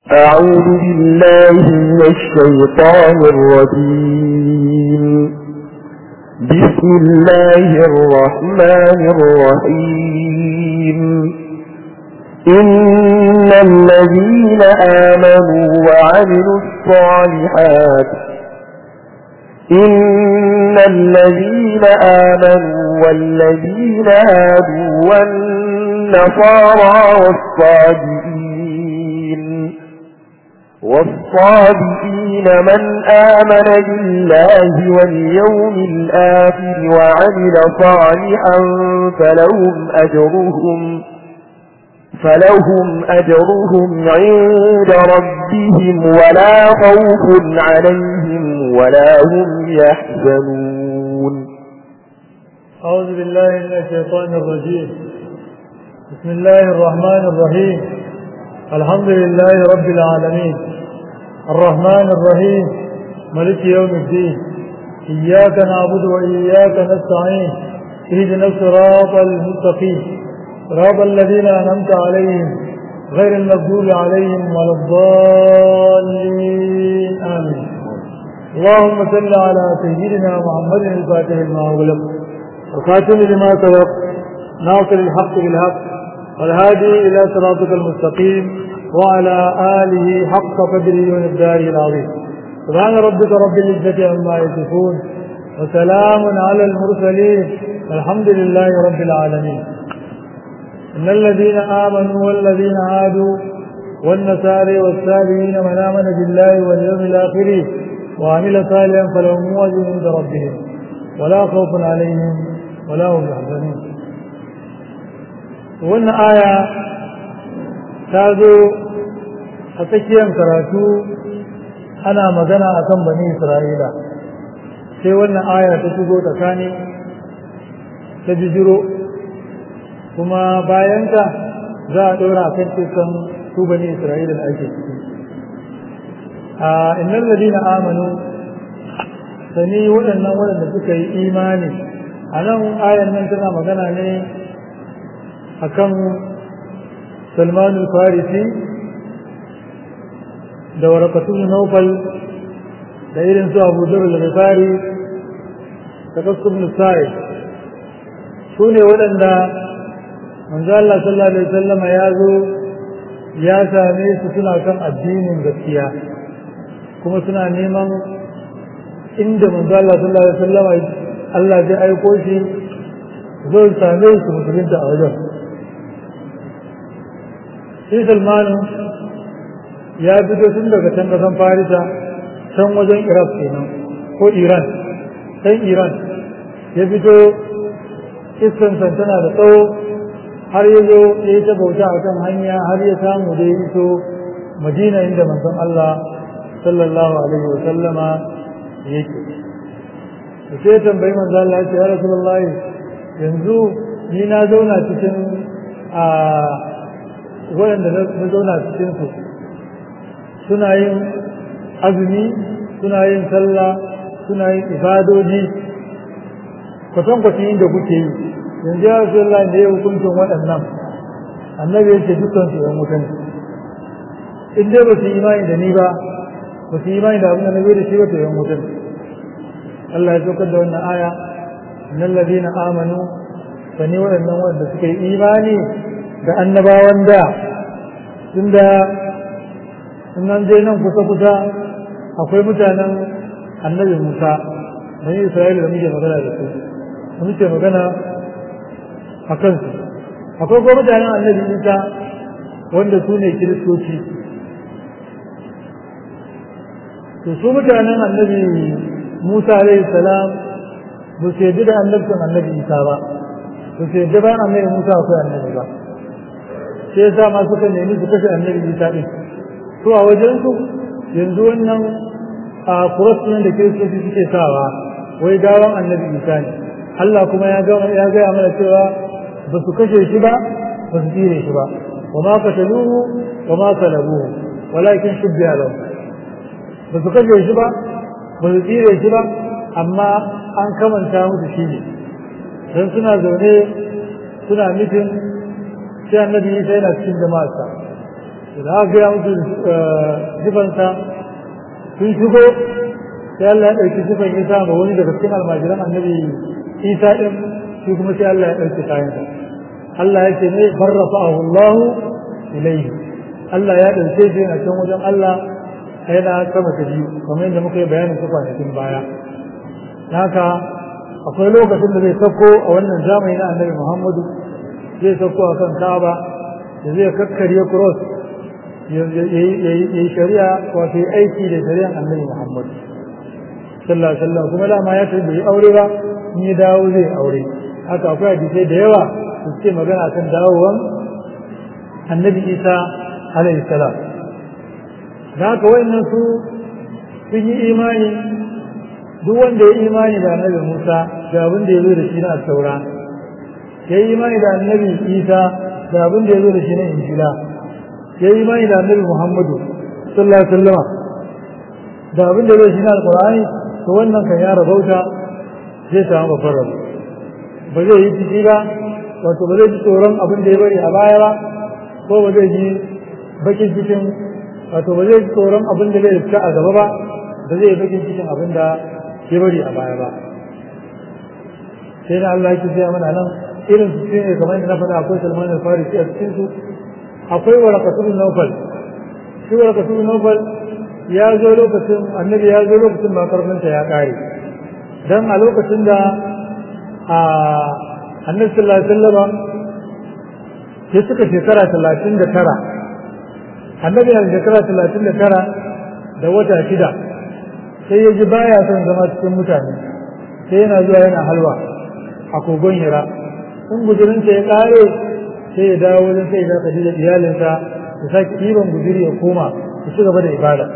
أعوذ بالله من الشيطان الرجيم بسم الله الرحمن الرحيم إن الذين آمنوا وعملوا الصالحات إن الذين آمنوا والذين هادوا والنصارى والصابئين والصابئين من آمن بالله واليوم الآخر وعمل صالحا فلهم أجرهم فلهم أجرهم عند ربهم ولا خوف عليهم ولا هم يحزنون أعوذ بالله من الشيطان الرجيم بسم الله الرحمن الرحيم الحمد لله رب العالمين الرحمن الرحيم ملك يوم الدين إياك نعبد وإياك نستعين اهدنا الصراط المستقيم صراط الذين أنعمت عليهم غير المغضوب عليهم ولا الضالين آمين اللهم صل على سيدنا محمد الفاتح لما أغلق وخاتم لما سبق ناصر الحق بالحق والهادي إلى صراطك المستقيم وعلى آله حق قدره ومقداره العظيم سبحان ربك رب العزة عما يصفون وسلام على المرسلين الحمد لله رب العالمين إن الذين آمنوا والذين هادوا والنصارى والسابعين من آمن بالله واليوم الآخر وعمل صالحا فلهم أجر عند ربهم ولا خوف عليهم ولا هم يحزنون wannan aya ta zo a tsakiyar karatu ana magana a kan bani isra'ila sai wannan aya ta shigo tsakani ta bijiro kuma bayanta za a ɗora a kan cikin su bani isra'ila da ake ciki a innan ladina amanu sani waɗannan waɗanda suka yi imani a nan ayan nan tana magana ne akan salman farisi da warakatun naufal da irin su abu zarar al-ghifari da kaskun nisai su ne waɗanda manzo Allah sallallahu alaihi wasallam ya zo ya same su suna kan addinin gaskiya kuma suna neman inda manzo Allah sallallahu alaihi wasallam Allah zai aiko shi zai same su musulunta a wajen shi salmanu ya fito tun daga can kasan farisa can wajen iraq kenan ko iran can iran ya fito iskansan tana da tsawo har ya zo ya yi ta bauta a kan hanya har ya samu da ya iso madina inda manzon Allah sallallahu alaihi wa sallama yake da sai tambayi manzon Allah ya ce ya rasulullahi yanzu ni na zauna cikin a waɗanda na zauna cikinsu suna yin azumi suna yin sallah suna yin ibadoji kwatankwacin da kuke yi yanzu ya rasu Allah da ya hukuncin waɗannan annabi ya ce dukkan su yan wutan in dai ba su imani da ni ba ba su imani da abin da na da shi ba to yan wutan Allah ya saukar da wannan aya nan ladina amanu sani waɗannan waɗanda suka yi imani da annabawan da tunda in an je nan kusa-kusa akwai mutanen annabi musa na yi isra'ila da muke magana da su da muke magana a kansu akwai kuma mutanen annabi isa wanda su ne kiristoci to su mutanen annabi musa alaihi salam ba su yadda da annabtan annabi isa ba ba su yadda bayan annabi musa akwai annabi ba sai ya sa ma suka nemi su kashe annabi isa din to a wajen su yanzu wannan a kuras nan da kiristoci suke sawa wai gawan annabi isa ne Allah kuma ya ya gaya mana cewa ba su kashe shi ba ba su tsire shi ba wa ma qataluhu wa ma salabuhu walakin shubbiha lahu ba su kashe shi ba ba su tsire shi ba amma an kamanta musu shi ne dan suna zaune suna nufin sai annabi isa yana cikin jama'arsa da aka gaya musu sifansa sun shigo sai Allah ya ɗauki sifan Isa ga wani daga cikin almajiran annabi Isa ɗin shi kuma sai Allah ya ɗauki kayansa Allah ya ce ne barrafa'ahu Allah ilayhi Allah ya ɗauke shi yana can wajen Allah yana sama ta biyu kamar yadda muka yi bayanin su kwanakin baya haka akwai lokacin da zai sauko a wannan zamani na annabi Muhammadu zai sauko a kan Ka'aba da zai kakkarye cross ya yi shari'a wato yi aiki da shari'an annabi Muhammadu sallallahu alaihi wasallam kuma dama ya ce bai aure ba in ya dawo zai aure haka akwai hadisai da yawa da suke magana kan dawowan annabi Isa alaihi salam da haka wayannan su sun yi imani duk wanda ya imani da annabi Musa da abin da ya zo da shi na taura ya yi imani da annabi Isa da abin da ya zo da shi na injila ya yi imani da annabi Muhammadu sallallahu alaihi wasallam da abin da ya zo da shi na alqur'ani to wannan kan ya rabauta zai samu babbar rabu ba zai yi ciki ba wato ba zai ji tsoron abin da ya bari a baya ba ko ba zai ji bakin cikin wato ba zai ji tsoron abin da zai fita a gaba ba ba zai yi bakin cikin abin da ya bari a baya ba sai na Allah yake gaya mana nan irin su ne kamar yadda na faɗa akwai Salman al-Farisi a cikin su akwai waraqatul nawfal shi waraqatul nawfal ya zo lokacin annabi ya zo lokacin ba karfinta ya kare dan a lokacin da a annabi sallallahu alaihi wasallam sai suka shekara 39 annabi ya shekara 39 da wata shida sai ya ji baya son zama cikin mutane sai yana zuwa yana halwa a kogon hira in guzurinsa ya kare sai ya dawo wajen sai ya kaji da iyalinsa ya sake ɗiban guzuri ya koma ya ci gaba da ibada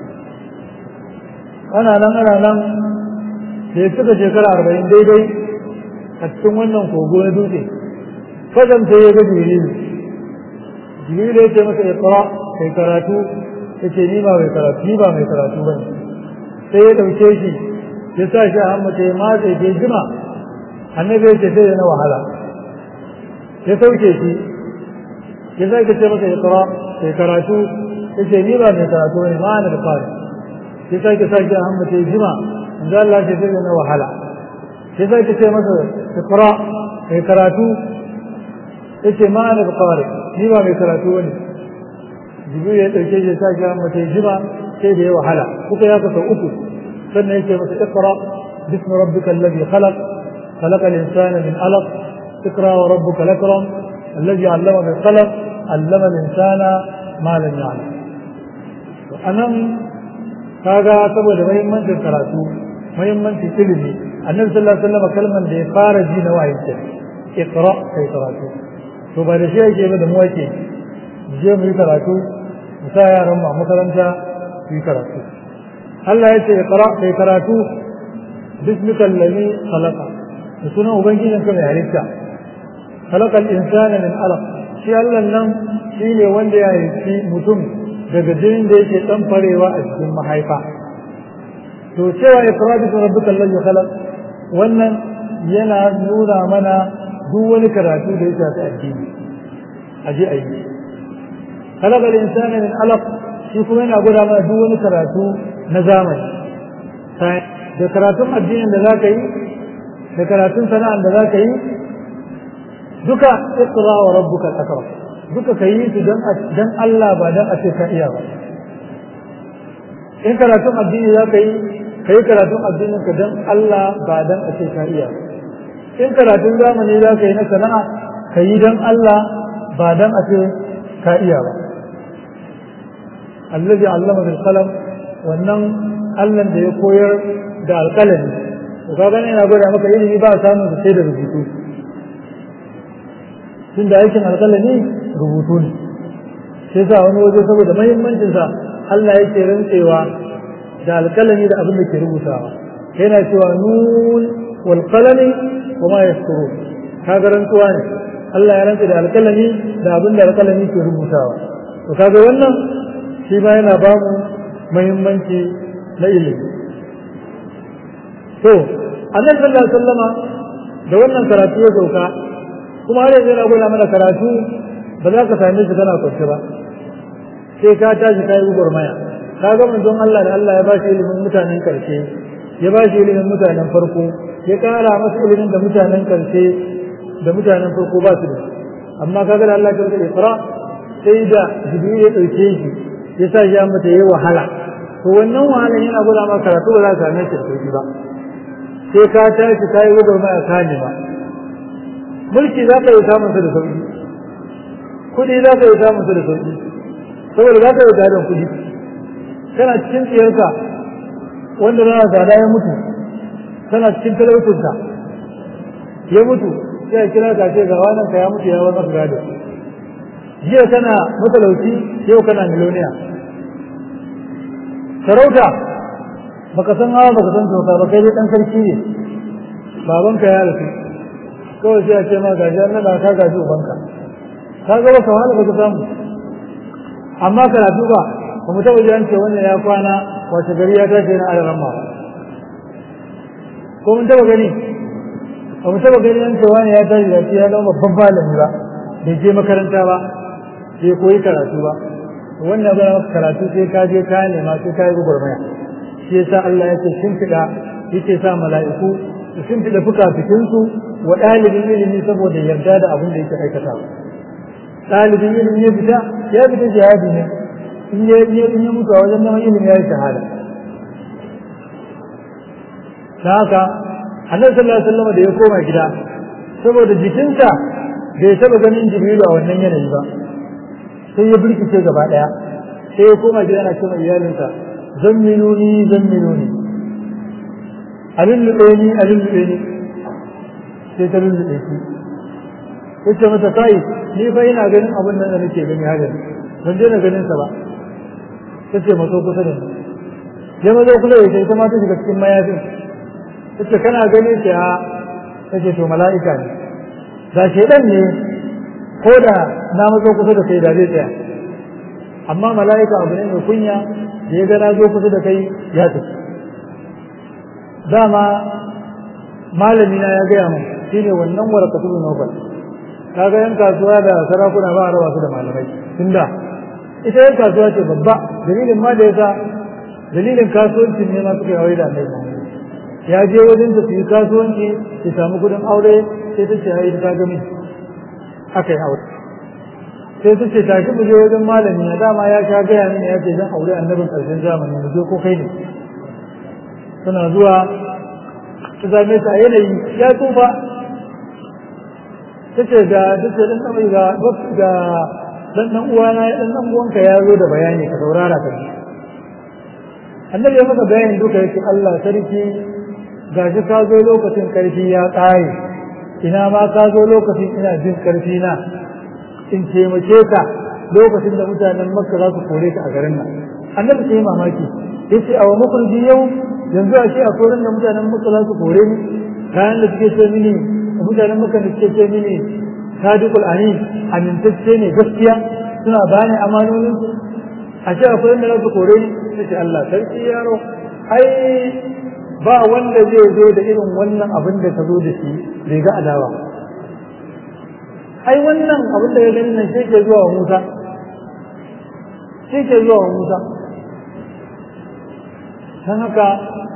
ana nan ana nan da ya cika shekara arba'in daidai a cikin wannan kogo na dutse fadan sai ya ga jibrilu jibrilu ya ce masa ya tsara kai karatu ya ce ni ba mai karatu ni ba mai karatu ba ne sai ya ɗauke shi ya sa shi a hammata ya matse ke jima annabi ya ce sai na wahala ya sauke shi ya sake ce masa ya tsara kai karatu ya ce ni ba mai karatu ba ne ma na da fara ya sake sa shi a hammata ya jima in za Allah ce sai na wahala ya sake ce masa ya tsara kai karatu ya ce ma na da fara ni ba mai karatu ba ne jibril ya ɗauke shi ya sa shi a hammata ya jima sai da ya wahala kuka ya kasa uku sannan yake masa iqra bismi rabbika alladhi khalaq khalaqa al-insana min alaq iqra wa rabbuka al-akram alladhi 'allama bil qalam 'allama al-insana ma lam ya'lam to anan kaga saboda muhimmancin karatu muhimmancin ilimi annabi sallallahu alaihi wasallam kalman da ya fara ji na wayin ce iqra kai karatu to ba da shi yake ba da mu yake je mu yi karatu mu sa yaran mu a makaranta su yi karatu Allah ya ce iqra kai karatu bismikal ladhi khalaqa da sunan ubangijin ka mai halitta khalaqa al-insana min alaq shi Allah nan shi ne wanda ya halitti mutum daga jinin da yake dan farewa a cikin mahaifa to cewa iqra bismi rabbikal ladhi khalaq wannan yana nuna mana duk wani karatu da ya shafi addini aje ayi khalaqa al-insana min alaq shi kuma yana gwada mana duk wani karatu na zamani da karatun addinin da za ka yi da karatun sana'an da za ka yi duka iqra wa rabbuka al-akram duka ka yi su dan Allah ba dan a ce ka iya ba in karatun addini za ka yi ka yi karatun addinin ka dan Allah ba dan a ce ka iya ba in karatun zamani za ka yi na sana'a ka yi dan Allah ba dan a ce ka iya ba allazi allama bil qalam wannan Allah da ya koyar da alƙalami to ka gane yana gwada maka ilimi ba samun sai da rubutu tun da aikin alƙalami rubutu ne sai sa wani waje saboda mahimmancin sa Allah yake rantsewa da alƙalami da abin da ke rubutawa yana cewa nun wal qalami wa ma yasturun kaga rantsuwa ne Allah ya rantsa da alƙalami da abin da alƙalami ke rubutawa to kaga wannan shi ma yana ba mu muhimmanci na ilimi to annabi sallallahu alaihi wasallama da wannan karatu ya sauka kuma har yanzu yana gwada mana karatu ba za ka same shi kana kwance ba sai ka tashi ka yi gurmaya ka ga manzon Allah da Allah ya ba shi ilimin mutanen karshe ya ba shi ilimin mutanen farko ya kara masa ilimin da mutanen karshe da mutanen farko ba su da amma kaga da Allah ya karɓi Iqra sai da Jibril ya dauke shi ya sa ya mata yayi wahala to wannan wahalan yana gwada maka karatu ba za ka same shi da sauki ba sai ka tashi ka yi gurmaya ka ne ba mulki za ka yi samun sa da sauki kuɗi za ka yi samun sa da sauki saboda za ka yi gadon kuɗi kana cikin tsiyarka wanda na gada ya mutu kana cikin talautunka ya mutu sai a kira ka ce ga wannan ka ya mutu ya wani gado jiya kana matalauci yau kana miloniya sarauta baka san hawa baka san sauka ba kai dai dan sarki ne babanka ya rasu kawai sai a ce ma gaji an nada ka gaji ubanka ka ga baka wahala baka samu amma karatu ba ba mu taɓa jiran ce wannan ya kwana wace gari ya tashi na alaran ma ko mun taɓa gani ba mu taɓa gani an ce wani ya tashi da ya zama babban malami ba bai je makaranta ba bai koyi karatu ba wannan ba karatu sai ka je ka nema sai ka yi gwagwarmaya shi yasa Allah ya ce shimfiɗa yake sa mala'iku su shimfiɗa fuka-fikinsu wa ɗalibin ilimi saboda yarda da abin da yake aikata ɗalibin ilimi ya fita ya fita jihadi ne in ya in ya mutu a wajen neman ilimi ya yi shahada ta haka annabi sallallahu alaihi wasallam da ya koma gida saboda jikinsa bai taɓa ganin jibrilu a wannan yanayi ba sai ya birkice gaba ɗaya sai ya koma gida yana cewa iyalinsa zammiluni zammiluni a lullube ni a lullube ni sai ta lullube shi yace mata kai ni fa ina ganin abin nan da nake gani haka ban je na ganin sa ba tace maso kusa da ni ya mazo kusa da ita ma ta shiga cikin mayafin tace kana gani sai a tace to mala'ika ne da shedan ne ko da na mazo kusa da kai da zai tsaya amma mala'ika abu ne mai kunya da ya ga na zo kusa da kai ya tafi dama malami na ya gaya min shine wannan warakatu nobel kaga yan kasuwa da sarakuna ba a raba su da malamai tunda ita yan kasuwa ce babba dalilin ma da yasa dalilin kasuwancin ne ma suka yi aure da annabi ya je wajen da su yi kasuwanci ya samu kudin aure sai ta ce ai ta ga miji aka yi aure sai ta ce tashi mu je wajen malami na dama ya sha gaya mini ya ce zan aure annabin karshen zamani mu je ko kai ne suna zuwa ta same ta a yanayi ya tsufa ta ce ga ta ce dan ɗan ga ga dan ɗan uwana dan ɗan uwanka ya zo da bayani ka saurara ka annabi ya maka bayani duka yake Allah sarki gashi ka zo lokacin karfi ya ƙare ina ma ka zo lokacin ina jin karfi na in taimake ka lokacin da mutanen makka za su kore ka a garin nan annabi sai mamaki yace a wa makurji yau yanzu a ce a koren da mutanen makka za su kore ni kayan da suke ce mini mutanen makka da suke ce mini sadiqul amin amintacce ne gaskiya suna bani amanonin su a ce a koren da za su kore ni sai Allah sarki yaro ai ba wanda zai zo da irin wannan abin da ka zo da shi bai ga adawa ai wannan abin da ya gani nan shi ke zuwa wa Musa shi ke zuwa wa Musa don haka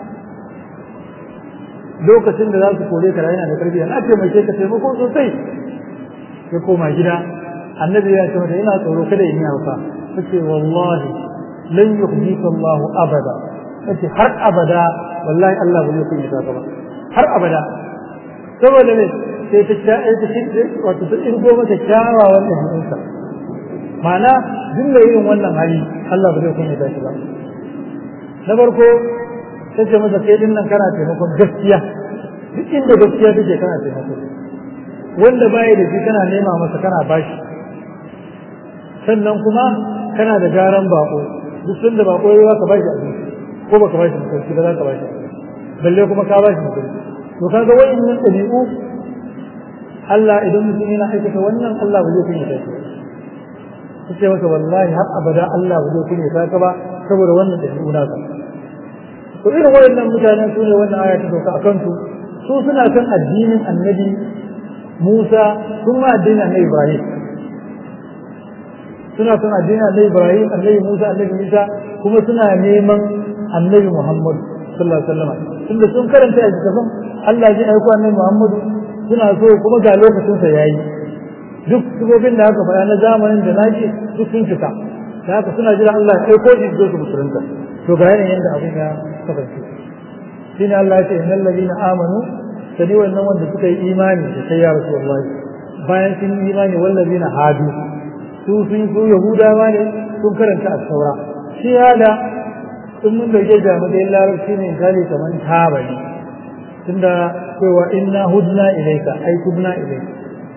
lokacin da za su kore ka yana da karfi na taimake ka taimako sosai ya koma gida annabi ya ce mata ina tsoro kada in yi hauka tace wallahi lan yuhdika Allahu abada tace har abada wallahi Allah ba zai kunya ka ba har abada saboda ne sai ta ta ta shi wato ta irgo mata kyawawan ɗabi'unsa ma'ana duk da irin wannan hali Allah ba zai kunya ta shi ba na farko ta ce masa kai din nan kana taimakon gaskiya duk inda gaskiya take kana taimako wanda baya da shi kana nema masa kana bashi sannan kuma kana da garan bako duk sanda bako yayi ka bashi abinci ko baka bashi mutunci ba za ka bashi balle kuma ka bashi mutunci to kaga wayannan ɗabi'u Allah idan mutum yana aikata wannan Allah ba zai kunya ta shi ce masa wallahi har abada Allah ba zai kunya ta ka ba saboda wannan ɗabi'u naka to irin wayannan mutanen su ne wannan aya ta sauka a kansu su suna kan addinin annabi Musa sun ma addinin annabi Ibrahim suna son addinin annabi Ibrahim annabi Musa annabi Isa kuma suna neman annabi Muhammad sallallahu alaihi wasallam tunda sun karanta a littafin Allah zai aiko annabi Muhammad suna so kuma ga lokacin sa yayi duk sifofin da aka faɗa na zamanin da nake duk sun fita da haka suna jira Allah ya aiko shi zo su musulunta to ga yanayin yadda abin ya kasance shine Allah ya ce innal ladina amanu sani wannan wanda suka yi imani da sai ya rasulullahi bayan sun yi imani wallazina hadu su sun su yahudawa ne sun karanta as-saura shi hada in mun dauke da matsayin larabci ne misali kamar taba ne tunda cewa inna hudna ilaika ai tubna ilaika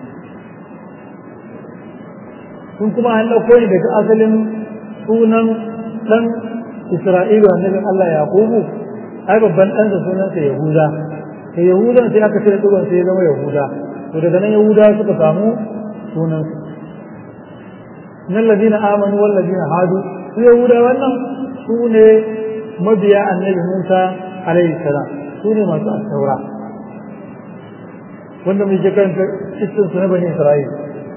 sun kuma an ɗauko ne daga asalin sunan ɗan Isra'ilu annabin Allah Yaqubu ai babban ɗansa sunansa Yahuda sai Yahudan sai aka cire ɗigon sai ya zama Yahuda to daga nan Yahuda suka samu sunansu nan ladina amanu wal ladina hadu su Yahuda wannan su ne mabiya annabi Musa alaihi salam su ne masu asaura wanda muke karanta cikin su na bani Isra'ila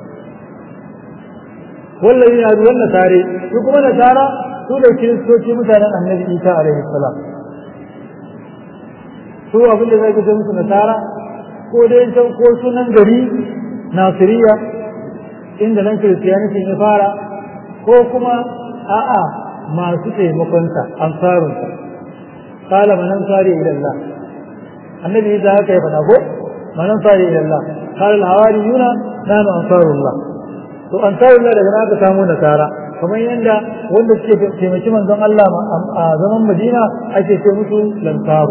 wallahi ya ruwan nasare su kuma nasara su da kiristoci mutanen annabi isa alaihi salam su abin da zai ga musu nasara ko dai san ko sunan gari nasiriya inda nan kiristiyaniti ya fara ko kuma a'a masu taimakonsa ansarunsa qala man ansari ila Allah annabi isa haka ya faɗa ko man ansari ila Allah qala al-hawariyuna nanu ansarullah to an tayi Allah daga aka samu nasara kamar yadda wanda suke taimaki manzon Allah a zaman Madina ake ce musu lansaru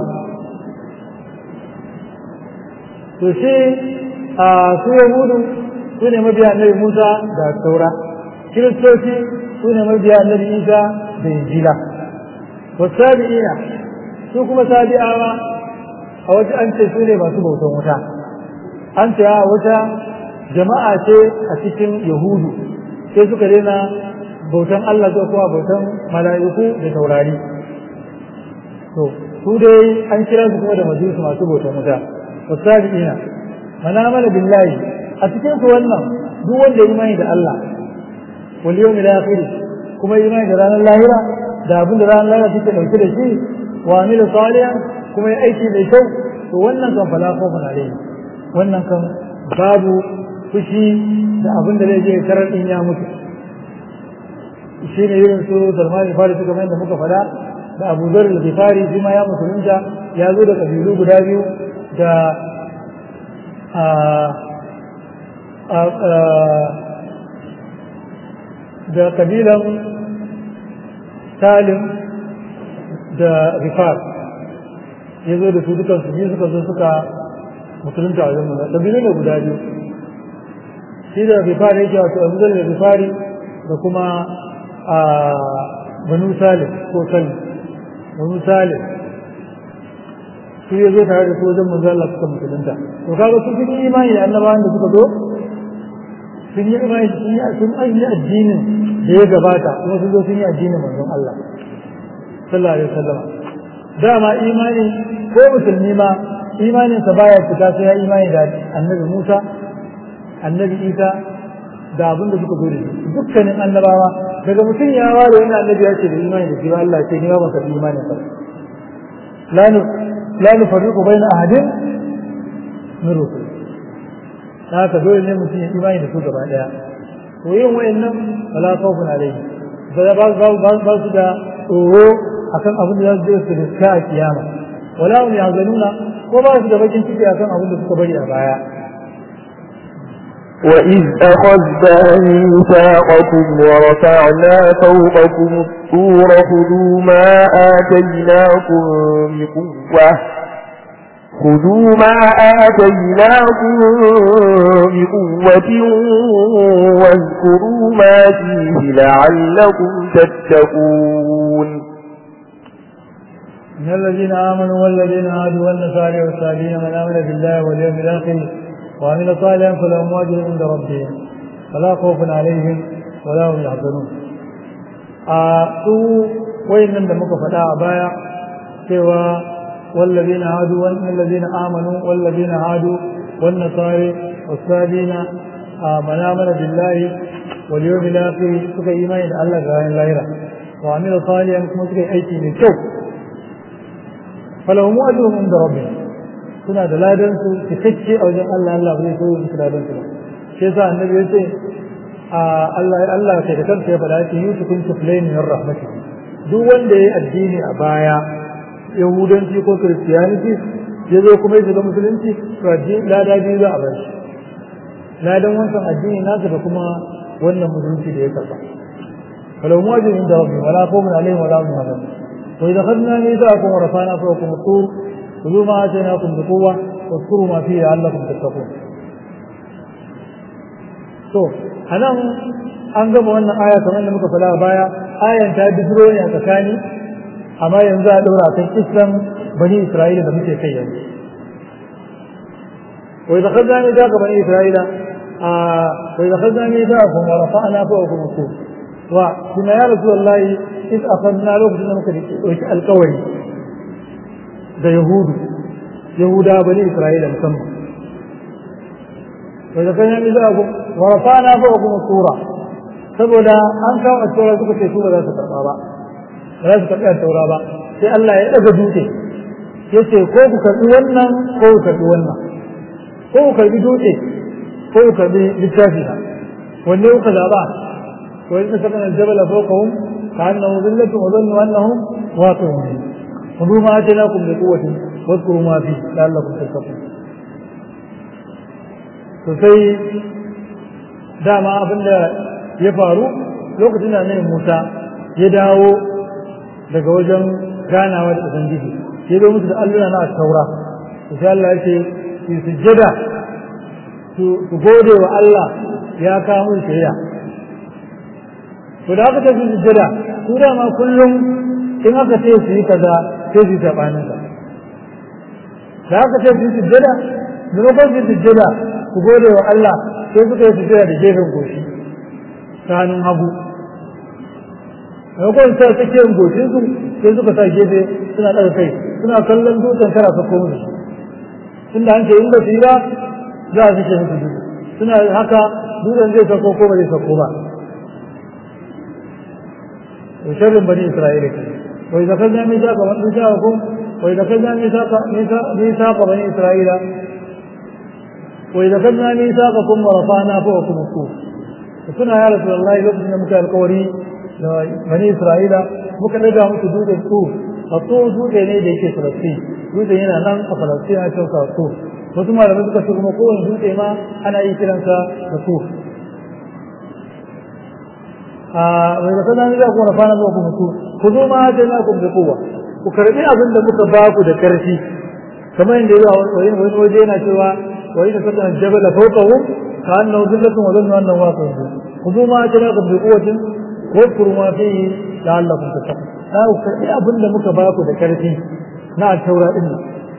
to shi a su yahudu su ne mabiya annabi Musa da Taura kiristoci su ne mabiya annabi Isa da Injila wasabi'ina su kuma sabi'awa a wata an ce su ne masu bautan wuta an ce a wata jama'a ce a cikin yahudu sai suka daina bautan Allah ko kuma bautan mala'iku da taurari to su dai an kira su kuma da majusu masu bautan wuta wasabi'ina mana mana billahi a cikin su wannan duk wanda ya imani da Allah wal yawmil akhir kuma imani da ranar lahira da abin da ranar lahira take dauke da shi wa amila salihan kuma ya aiki mai kyau to wannan kan fala khawfun alayhi wannan kan babu fushi da abin da zai je karar in ya mutu shi ne irin su salmani fari suka mai da muka fada da abu zar da fari shi ma ya musulunta ya zo da kabilu guda biyu da da kabilan salim da rifar ya zo da su dukansu biyu suka zo suka musulunta a wajen manzan kabilu ne guda biyu shi da rifari yake wato abu zar da rifari da kuma a banu salim ko salim banu salim su ya zo tare da su wajen manzo Allah suka musulunta to kaga su sun yi imani da annabawan da suka zo sun yi imani sun yi sun yi addinin da ya gabata kuma sun zo sun yi addinin manzon Allah sallallahu alaihi wasallam dama imani ko musulmi ma imaninsa baya fita sai ya imani da annabi Musa annabi Isa da abin da suka zo da shi dukkanin annabawa daga mutum ya ware wani annabi ya ce da imani da shi ba Allah ce ni ba masa imani ba la nu la nu fariqu baina ahadin min rusul haka dole ne mutum ya imani da su gaba daya to yin wayannan wala khawfun alayhi ba ba ba ba su da tsoro akan abin da za su je su riska a kiyama wala hum yahzanuna ko ba su da bakin ciki akan abin da suka bari a baya وإذ أخذنا ميثاقكم ورفعنا فوقكم الطور خذوا ما آتيناكم بقوة خذوا ما آتيناكم بقوة واذكروا ما فيه لعلكم تتقون من الذين آمنوا والذين هادوا والنصارى والسابين من آمن بالله واليوم الآخر وعمل صالحا فلهم أجر عند ربهم فلا خوف عليهم ولا هم يحزنون su wayannan da muka faɗa a baya cewa wallazina hadu wallazina amanu wallazina hadu wan nasari wasabina man amana billahi wal yawmil akhir suka yi imani da Allah ga ranar lahira wa amila salihan kuma suka yi aiki mai kyau falahum ajrun inda rabbihim suna da ladan su cikakke a wajen Allah Allah bai so su ladan su shi yasa annabi ya ce Allah Allah kai da kansa ya faɗa yake yusufun tuflaini min rahmatihi duk wanda ya addini a baya yahudanci ko kiristiyaniti ya zo kuma ya shiga musulunci to lada biyu za a bar shi ladan wancan addini nasa da kuma wannan musulunci da ya karba falau muwajin inda rabbi wala qawmun alaihim wala hum yahzanun wa idza khadna mithaqakum wa rafa'na fawqakum at-tur khudhu ma atainakum bi quwwa واذكروا ما فيه لعلكم تتقون to anan an gama wannan aya kamar da muka fada baya ayan ta bidiro ne a tsakani amma yanzu a daura kan islam bani isra'ila da muke kai yanzu wa idza khadna ni daga bani isra'ila a wa idza khadna ni daga kuma rafa'na fawqakum al-tur wa kuma ya rasulullahi id akhadna lokacin da muka dauki alƙawari da yahudu yahuda bani isra'ila musamman wa idza khadna ni daga wa rafa'na fawqakum al-tura saboda an kawo a taura suka ce su ba za su karɓa ba ba za su karɓi a taura ba sai Allah ya ɗaga dutse ya ce ko ku karɓi wannan ko ku karɓi wannan ko ku karɓi dutse ko ku karɓi littafi na wanne kuka zaɓa ko in saka na jabala fawqahum ka annahu zillatun wa dhannu annahum waqi'un khudhu ma atainakum bi quwwatin wadhkuru ma fi la'allakum tattaqun to sai dama abinda ya faru lokacin da annabi Musa ya dawo daga wajen ganawa da Ubangiji ya zo musu da allura na taura to sai Allah ya ce su sujjada su gode wa Allah ya kawo mun shari'a to da aka ce su sujjada su dama kullum in aka ce su yi kaza sai su yi sabanin ka da aka ce su yi sujjada maimakon su yi sujjada su gode wa Allah sai suka yi sujjada da gefen goshi ta hannun hagu maimakon sa tsakiyar goshinsu sai suka sa gefe suna ɗaga kai suna kallon dutsen kara sako musu tunda an ce in ba su yi ba za a suke musu dutse suna haka dutsen zai sako ko ba zai sako ba to sharrin bani isra'ila ke wa idza kaza min saka wa in saka ko wa idza kaza min saka min saka bani isra'ila wa idza kaza min saka kum wa rafa'na fawqakum as-sur suna ya rasu Allah lokacin da muka alkawari da bani Isra'ila muka daga musu dutsen su a so dutse ne da yake Falastin dutsen yana nan a Falastin a cikin su wasu malamai suka ce kuma kowane dutse ma ana yi kiransa da su a wai da sanan da kuma fana zuwa kuma su ku zo ma da na kun da kowa ku karbi abin da muka ba ku da karfi kamar yadda yawa wani wani waje yana cewa wai da sanan jabala fawqahum كأنه ذلة وظنوا أنه واقع خذوا ما أتناكم بقوة واذكروا ما فيه لعلكم تتقون لا أكثر أبن لمك باكو ذكرتي نا التوراة إلا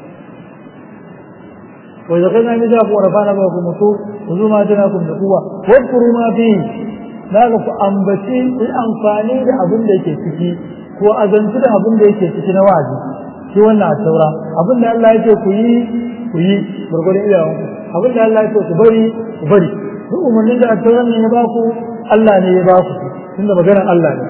وإذا قلنا نجاكم ورفعنا بكم مصور خذوا ما أتناكم بقوة واذكروا ما فيه لا لك أنبتي الأنفاني لأبن ليك تكي ko azanci da abin da yake ciki na wazi shi wannan a taura abin da Allah yake ku yi ku yi gurgurin iyawanku abin da Allah yake ku bari ku bari duk umarnin da attauran ne ya ba ku Allah ne ya ba ku tunda maganar Allah ne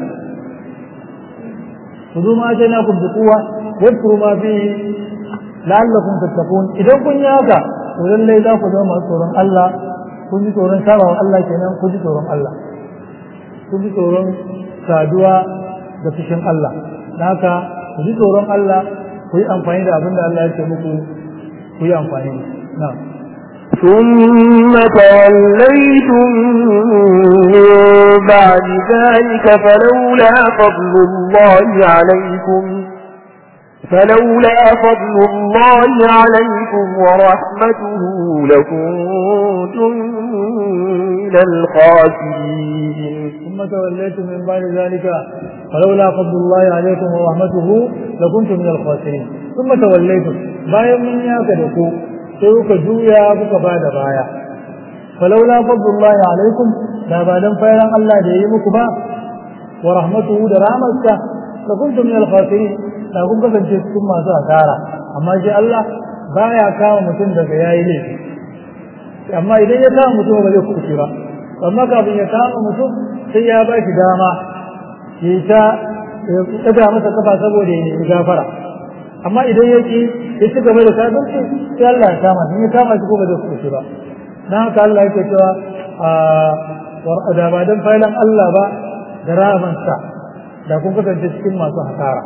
ku zo ma ajana ku bi kuwa wadkuru ma fi la'allakum tattaqun idan kun yi haka to lallai za ku zama masu tsoron Allah kun ji tsoron sabawa Allah kenan kun ji tsoron Allah kun ji tsoron saduwa da fushin Allah haka ku ji tsoron Allah ku yi amfani da abin da Allah ya ce muku ku yi amfani da na'am ثم توليتم من بعد ذلك فلولا فضل الله عليكم فلولا فضل الله عليكم ورحمته لكنتم من الخاسرين ثم توليتم من بعد ذلك فلولا فضل الله عليكم ورحمته لكنتم من الخاسرين ثم توليتم bayan mun yaka da ku sai kuka juya kuka ba da baya falaula fadlullahi alaikum da ba dan fayaran Allah da yayi muku ba wa rahmatuhu da rahmatsa la kuntum min al-khasirin da kun kasance cikin masu asara amma shi Allah baya kama mutum daga yayi laifi amma idan ya kama mutum ba zai kuɓuce ba amma kafin ya kama mutum sai ya ba shi dama ya ta ɗaga masa kafa saboda ya nemi gafara amma idan ya ki ya ci gaba da kafirci sai Allah ya kama shi ya kama shi ko ba zai kuɓuce ba na haka Allah yake cewa a da ba don failan Allah ba da rahamansa da kun kasance cikin masu hasara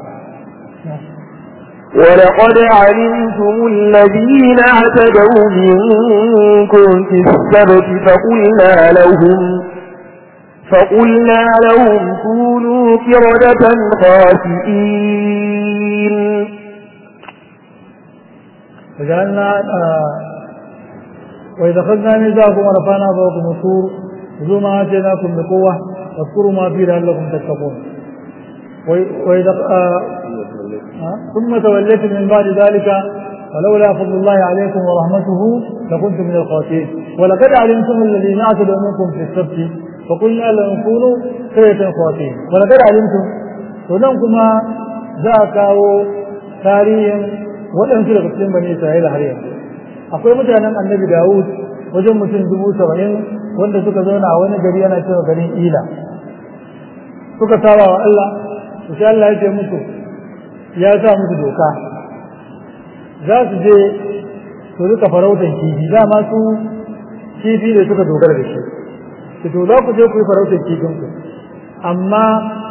ولقد علمتم الذين اعتدوا منكم في السبت فقلنا لهم فقلنا لهم كونوا كردة خاسئين فجعلنا آه وإذا أخذنا ميثاقكم ورفعنا فوقكم الطور خذوا ما آتيناكم بقوة واذكروا ما فيه لعلكم تتقون وإذا آه ثم توليتم من بعد ذلك فلولا فضل الله عليكم ورحمته لكنتم من الخاسرين ولقد علمتم الذين اعتدوا منكم في السبت فقلنا لهم كونوا قرية خاسرين ولقد علمتم ونمكما ذاك تاريخ waɗansu daga cikin bani Isra'ila har yanzu akwai mutanen annabi Dawud wajen mutum dubu saba'in wanda suka zauna a wani gari yana cewa garin Ila suka saba wa Allah to sai Allah ya ce musu ya sa musu doka za su je su rika farautan kifi dama su kifi ne suka dogara da shi su to za ku je ku yi farautan kifin ku amma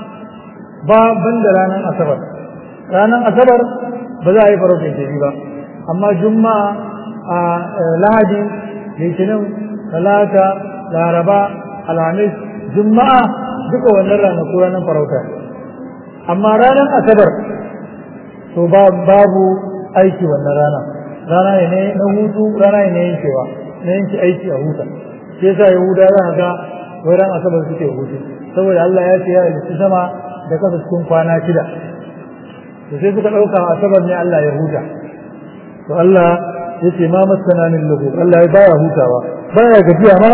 ba ban da ranar asabar ranar asabar ba za a yi farautan kifi ba amma juma'a a lahadi litinin talata laraba alhamis juma'a duka wannan ranaku ranar farauta amma ranar asabar to babu aiki wannan rana rana ne na hutu rana ne yankewa na yanke aiki a huta shi yasa yahuda za ka ga wai ran asabar suke hutu saboda Allah ya ce ya halitta sama da kasa cikin kwana shida to sai suka ɗauka asabar ne Allah ya huta to Allah ya ce ma masana min lugu Allah ya baya hutawa baya gajiya ma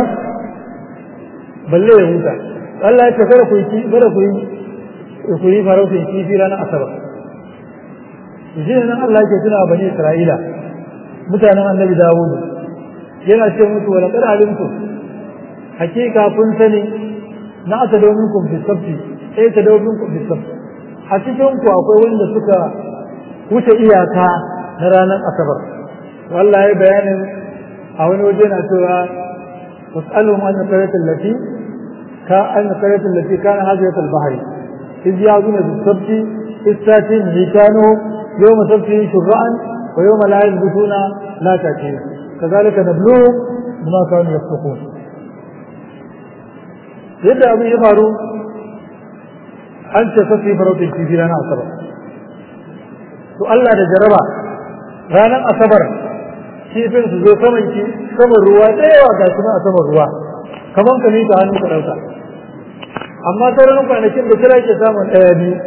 balle ya huta Allah ya ce kada ku yi kada ku yi ku yi farautin kifi ranar asabar shi ne nan Allah yake tuna bani Isra'ila mutanen annabi Dawud yana ce musu wala qad alimtum hakika kun sani na ata domin kun fi sabti sai ta domin kun fi sabti a cikin ku akwai wanda suka wuce iyaka na ranar asabar wallahi bayanin a wani waje na cewa was'alhum an qaratul lati ka an qaratul lati kana hadiyat al-bahri iz yazuna bis sabti istatin mikanu يوم سبتهم شرعا ويوم لا يثبتون لا تأتيهم كذلك نبلوهم بما كانوا يفسقون yadda abin ya faru an ce sassi farautin kifi ranar asabar to Allah da jaraba ranar asabar kifin su zo saman ki saman ruwa da yawa ga su a saman ruwa kamar ka mika hannu ka ɗauka amma sauran kwanakin da kira ke samun ɗaya biyu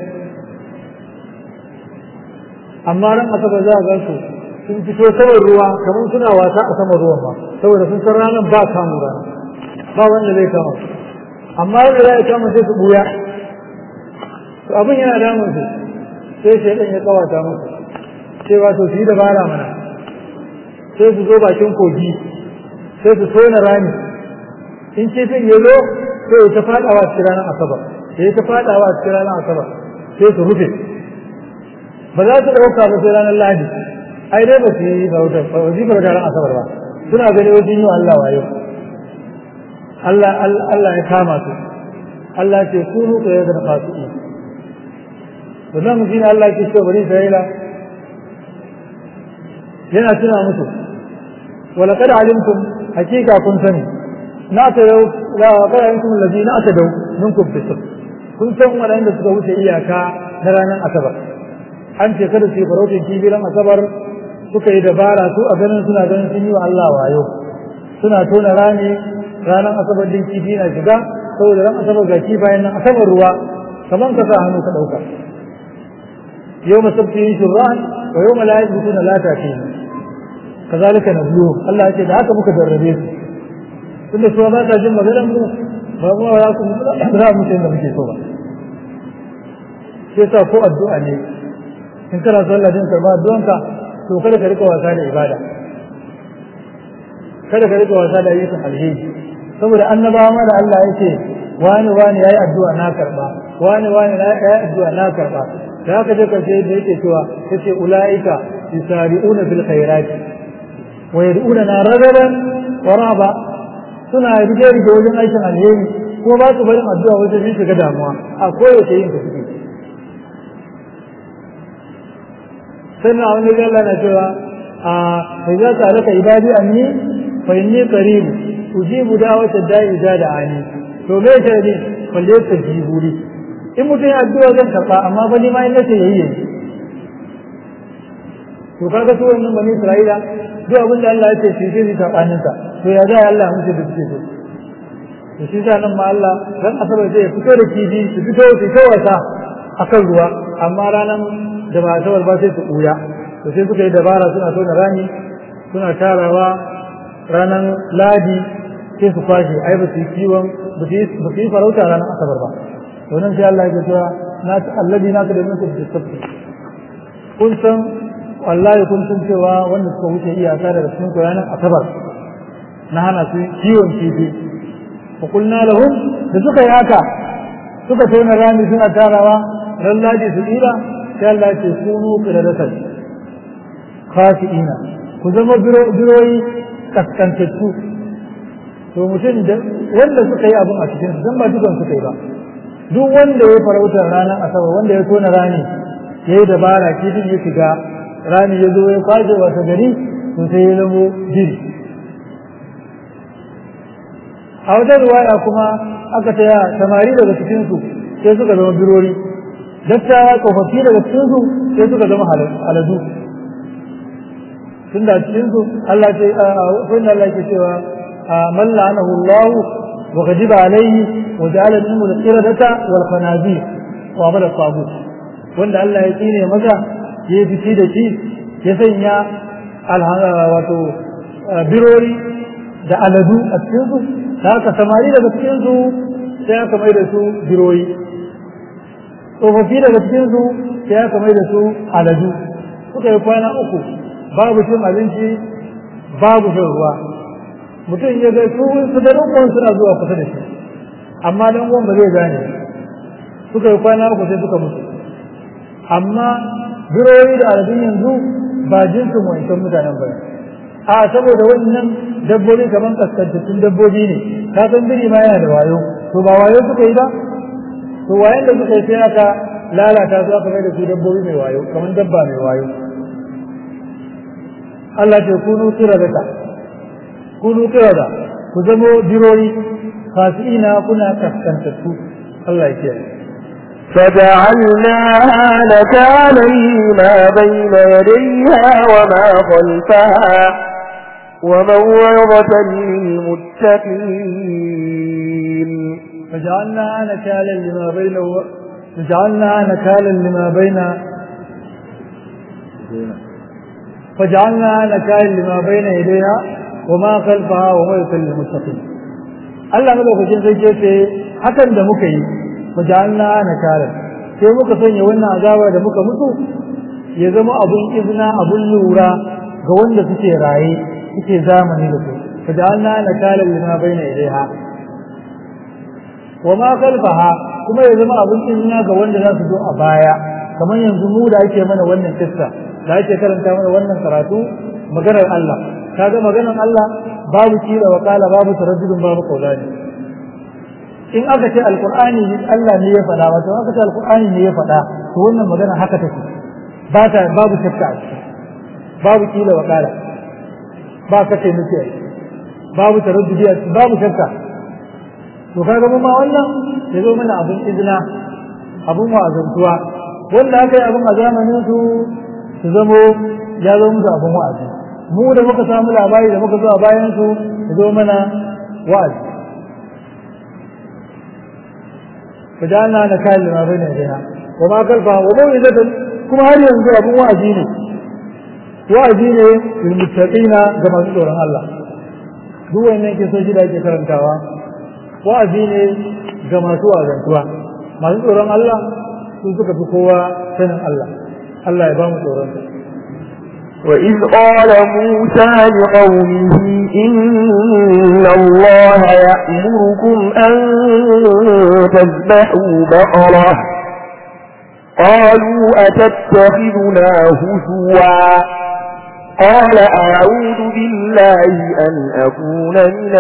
amma ran asabar za a ga su sun fito saman ruwa kamar suna wasa a saman ruwan ba saboda sun san ranar ba kamu rana ba wanda zai kama amma yadda za a kama sai su buya to abin yana damun su sai shaidan ya kawata musu cewa to su yi dabara mana sai su zo bakin kogi sai su tona rami in kifin ya zo sai ya ta fadawa cikin ranar asabar sai ya ta fadawa cikin ranar asabar sai su rufe ba za su ɗauka ba sai ranar lahadi ai dai ba su yi bautar ba su yi bautar ran asabar ba suna gani wajen yi wa Allah wayo Allah Allah ya kama su Allah ce kunu ka yadda da fasi'i to nan shi Allah ke ce bari Isra'ila yana tuna musu wala kada alimtum hakika kun sani na ta yau la kada alimtum allazi na ta dau minkum fi kun san waɗanda suka wuce iyaka na ranar asabar an ce kada su yi farautin kibiran asabar suka yi dabara su a ganin suna ganin sun yi wa Allah wayo suna tona rami ranar asabar din kifi na shiga saboda ran asabar ga kifayen nan asabar ruwa kaman ka sa hannu ka ɗauka yau masabti yin shurran wa yau malayi mutu na lata ke kazalika na biyu Allah ya ce da haka muka darrabe su tunda su ba ta jin maganar mu ba mu za ku za mu da muke so ba sai sa ko addu'a ne in kana son Allah din karba addu'anka to kada ka rika wasa da ibada kada ka rika wasa da ayyukan alheri saboda annabawa ma da Allah yake wani wani yayi addu'a na karba wani wani yayi addu'a na karba da haka je karshe da yake cewa yace ulaika yusari'una fil khairati wa yad'una ragaban wa raba suna rige rige wajen aikin alheri ko ba su barin addu'a wajen yin shiga damuwa a koyaushe yin ta suke sannan a wani Allah na cewa a fa za ta alaka ibadi anni fa inni qarib ujibu da'wata da'i da da'ani to me ta ne falle ta jiburi in mutum ya addu'a zan karba amma fa ni ma in nace yayi yayi to kaga su wannan bani Isra'ila duk abin da Allah ya ce shi zai sabanin sa to ya ga Allah musu da suke so to shi sa nan ma Allah ran asabar zai fito da kifi su fito su ta wasa akan ruwa amma ranan da ba asabar ba sai su kuya to sai suka yi dabara suna tona rami suna tarawa ranan ladi sai su kwashe ai ba su yi kiwon ba su yi farauta ranar asabar ba to nan sai Allah ya cewa na allazi na ka da mutum da sabbi kun san wallahi kun san cewa wanda suka wuce iyaka daga cikin ranar asabar na hana su kiwon kifi fa kulna lahum da suka yi haka suka tona rami suna tarawa ran laji su tsira sai Allah ce kunu qiradatan khashiina ku zama biroyi kaskantattu to mutum da wanda suka yi abin a cikin su ba dukan suka yi ba duk wanda ya farautar ranar asabar wanda ya tona rani ya yi dabara kifin ya shiga rani ya zo ya kwashe wata gari to sai ya zamo jiri a wata ruwaya kuma aka taya samari daga cikinsu sai suka zama birori dattawa tsofaffi daga cikinsu sai suka zama aladu tun da cikinsu Allah ce wanda Allah ke cewa man la'anahu Allah wa ghadiba alayhi wa ja'ala minhu al-qiradata wal khanazir wa abada tagut wanda Allah ya tsine masa ya fici da shi ya sanya wato birori da aladu a cikinsu da haka samari daga cikinsu sai aka mai da su biroyi tsofaffi daga cikinsu sai aka mai da su aladu suka yi kwana uku babu cin abinci babu shan ruwa mutum ya ga su su da uwan suna zuwa kusa da shi amma dan uwan ba zai gane suka yi kwana uku sai suka mutu amma biroyi da aladun yanzu ba jinsin wancan mutanen ba a saboda wannan dabbobi kamar kaskantattun dabbobi ne ka san biri ma yana da wayo to ba wayo suka yi ba to wayan da suka yi sai aka lalata su aka mai da su dabbobi mai wayo kamar dabba mai wayo Allah ce kunu kiradata kunu kirada ku zamo birori fasiina kuna kaskantattu Allah ya kiyaye فجعلناها نكالا لما بين يديها وما خلفها وموعظة للمتقين فجعلناها نكالا لما بين فجعلناها نكالا لما بين فجعلناها نكالا لما بين يديها وما خلفها وموعظة للمتقين Allah madaukakin sai ce ce hakan da muka yi fajalna nakalan sai muka sanya wannan azaba da muka mutu ya zama abun izina abun lura ga wanda suke raye suke zamani da su fajalna nakalan lima baina ilaiha wa ma khalfaha kuma ya zama abun izina ga wanda za su zo a baya kamar yanzu mu da ake mana wannan kissa da ake karanta mana wannan karatu maganar Allah kaga maganar Allah babu kila wa kala babu taraddudin babu kaulani in aka ce alqur'ani Allah ne ya faɗa wato aka ce alqur'ani ne ya faɗa to wannan magana haka take ba ta babu shakka a ciki babu kila wa kala ba ka ce muke babu taraddudi a ciki babu shakka to kaga mu ma wannan ya zo mana abun izina abun wa'azantuwa wanda aka yi abun a zamanin su su zamo ya zo musu abun wa'azi mu da muka samu labari da muka zo a bayan su zo mana wa'azi fajalna na kayan lima bai na jiha wa ma kalfa wa bai da kuma har yanzu abun wa'azi ne wa'azi ne lil muttaqina ga masu tsoron Allah duk wannan ke so shi da ake karantawa wa'azi ne ga masu wazantuwa masu tsoron Allah su suka fi kowa sanin Allah Allah ya ba mu tsoron وإذ قال موسى لقومه إن الله يأمركم أن تذبحوا بقرة قالوا أتتخذنا هزوا قال أعوذ بالله أن أكون من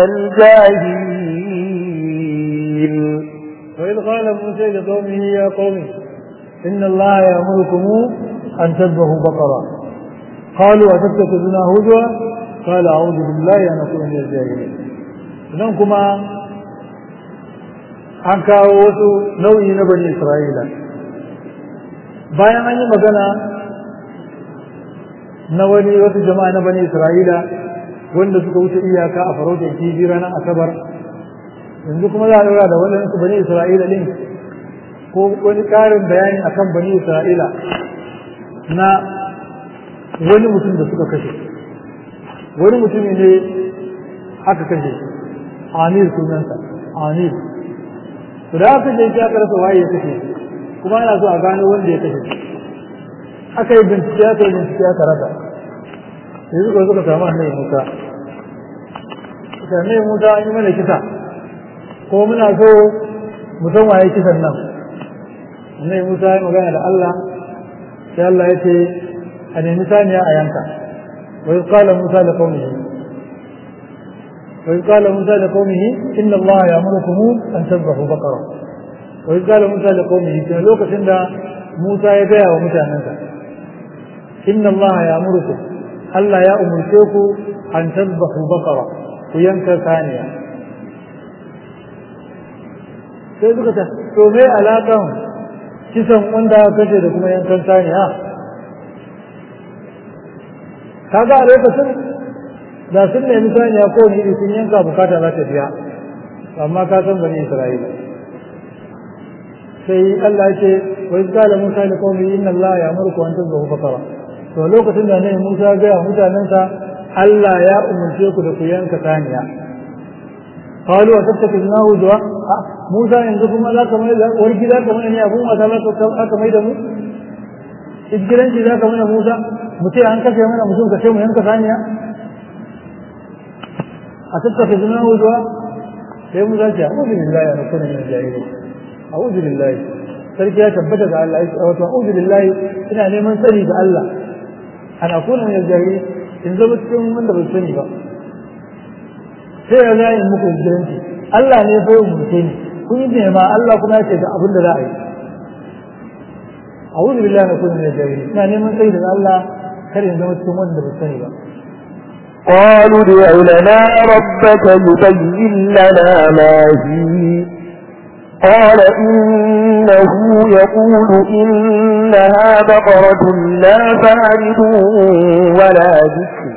الجاهلين وإذ قال موسى لقومه يا قوم إن الله يأمركم أن تذبحوا بقرة قالوا أتتخذنا هزوا قال أعوذ بالله أن أكون من الجاهلين nan kuma an kawo wasu nau'i na bani Isra'ila bayan an yi magana na wani wasu jama'a na bani Isra'ila wanda suka wuce iyaka a farautar kifi ranar asabar yanzu kuma za a daura da waɗansu bani Isra'ila ɗin ko wani ƙarin bayani akan bani Isra'ila na wani mutum da suka kashe wani mutumi ne aka kashe amir sunansa amir to da aka kashe shi aka rasa waye ya kashe kuma ana so a gano wanda ya kashe aka yi bincike aka yi bincike aka rasa sai suka suka samu annabi Musa annabi Musa an yi mana kisa ko muna so mu san waye kisan nan annabi Musa ya magana da Allah sai Allah ya ce a nemi saniya a yanka wa iz qala Musa da qaumihi wa iz qala Musa da qaumihi inna Allah ya'murukum an tadhbahu baqara wa iz qala Musa da qaumihi sai lokacin da Musa ya gaya wa mutanensa inna Allah ya'murukum Allah ya umurce ku an tadhbahu baqara ku yanka saniya sai suka ta to me alaƙan kisan wanda aka kashe da kuma yankan saniya kaga a lokacin da sun nemi saniya ko ni iri sun yanka bukata za ta biya amma ka san bani isra'ila sai Allah ya ce wa iz qala musa li qaumi inna Allah ya'murukum an tadhbahu baqara to lokacin da ne Musa ga mutanensa Allah ya umarce ku da ku yanka saniya qalu wa tattakiznahu du'a Musa yanzu kuma za ka mai da warki za ka mai ne abun wata za ka mai da mu igiranci za ka mana Musa mu ce an kashe mana mutum ka ce mu yanka saniya a tattakiznahu du'a sai Musa ce a'udhu billahi an akuna min al-jahilin a'udhu billahi sarki ya tabbata ga Allah ya wato a'udhu billahi ina neman tsari ga Allah an akuna min al-jahilin in zama cikin wanda bai sani ba sai ya zai muku igiranci Allah ne fa mu ce ni kun yi ma Allah kuma ya ce ga abin da za a yi a'udhu billahi na kullu min jahili ina neman tsayi da Allah kar in zama cikin wanda bai sani ba قالوا ادع لنا ربك يبين لنا ما فيه قال إنه يقول إنها بقرة لا فارض ولا ذكر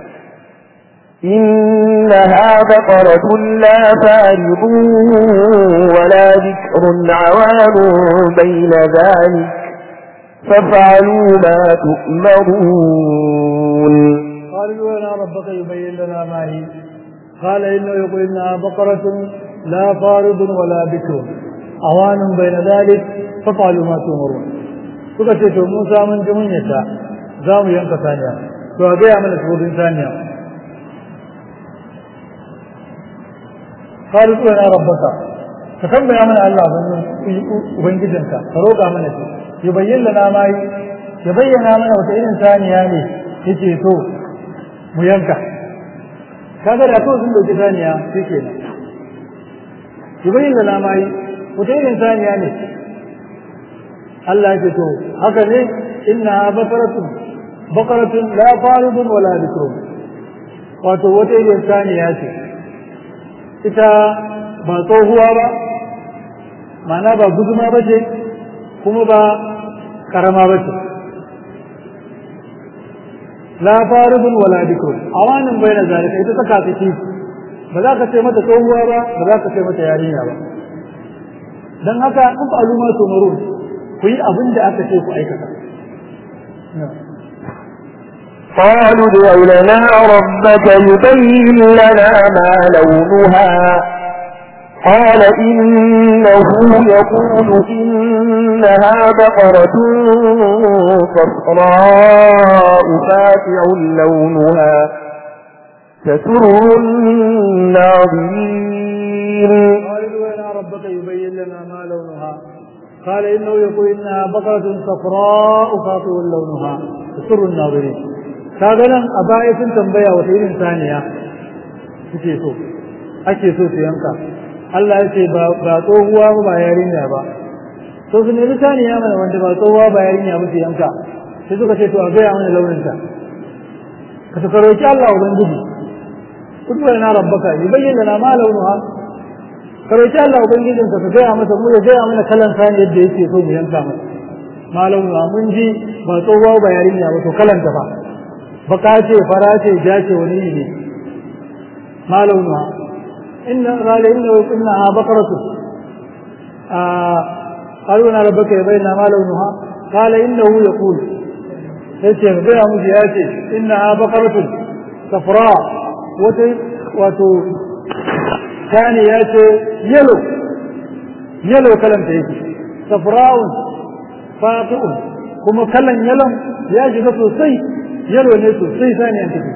إنها بقرة لا فارض ولا ذكر عوان بين ذلك فافعلوا ما تؤمرون قالوا لنا ربك يبين لنا ما هي قال إنه يقول إنها بقرة لا فارض ولا بكر أوان بين ذلك فافعلوا ما تؤمرون suka ce to Musa mun ji mun yata za mu yanka saniya to a gaya mana tsohon saniya قالوا لنا ربك فكم يا من الله ubangijinka ka roƙa mana shi yubayyin lana ma ya bayyana mana wata irin saniya ne yake so mu yanka kaga da to sun dauki saniya shike nan yubayyin lana ma wata irin saniya ne Allah yake to haka ne inna baqaratun baqaratun la faridun wala bikrun wato wata irin saniya ce ita ba tsohuwa ba ma'ana ba guduma ba ce kuma ba karama ba ce la faribun wala bikrun awanin baina zalika ita ta kafici ba za ka ce mata tsohuwa ba ba za ka ce mata yarinya ba dan haka in fa aluma tumarun ku yi abin da aka ce ku aikata قالوا ادع لنا ربك يبين لنا ما لونها قال إنه يقول إنها بقرة لا فارض ولا بكر وتوجه لنا ربك يبين لنا ما هي قال إنه يقول إنها بقرة لا فارض ولا بكر وتوجه لنا ربك يبين لنا ما هي قال إنه يقول إنها بقرة لا فارض ولا بكر وتوجه لنا ربك يبين لنا ما هي قال إنه يقول إنها بقرة صفراء فاتع لونها تسر الناظرين قالوا إن ربك يبين لنا ما لونها قال إنه يقول إنها بقرة صفراء فاطئ لونها تسر الناظرين kaga nan a baya sun tambaya wata irin saniya suke so ake so su yanka Allah ya ce ba tsohuwa ba ba yarinya ba to su nemi saniya mana wanda ba tsohuwa ba yarinya ba su yanka sai suka ce to a gaya mana launinta ka su karoki Allah ubangiji kudu na rabbaka yubayyin lana ma launuha karoki Allah ubangijin ka ka gaya masa mu ya gaya mana kalan sani yadda yake so mu yanka masa ma launuha mun ji ba tsohuwa ba yarinya ba to kalan ta fa baka ce fara ce ja ce wani ne ma launuha inna qala inna innaha baqaratu قالوا انا ربك يبين ما لونها قال انه يقول yace ga gaya musu ya ce inna baqaratun safra wata wato tani ya ce yalo yalo kalan ta yake safra'un faqi'un kuma kalan yalon ya shiga sosai yalo ne sosai sani an take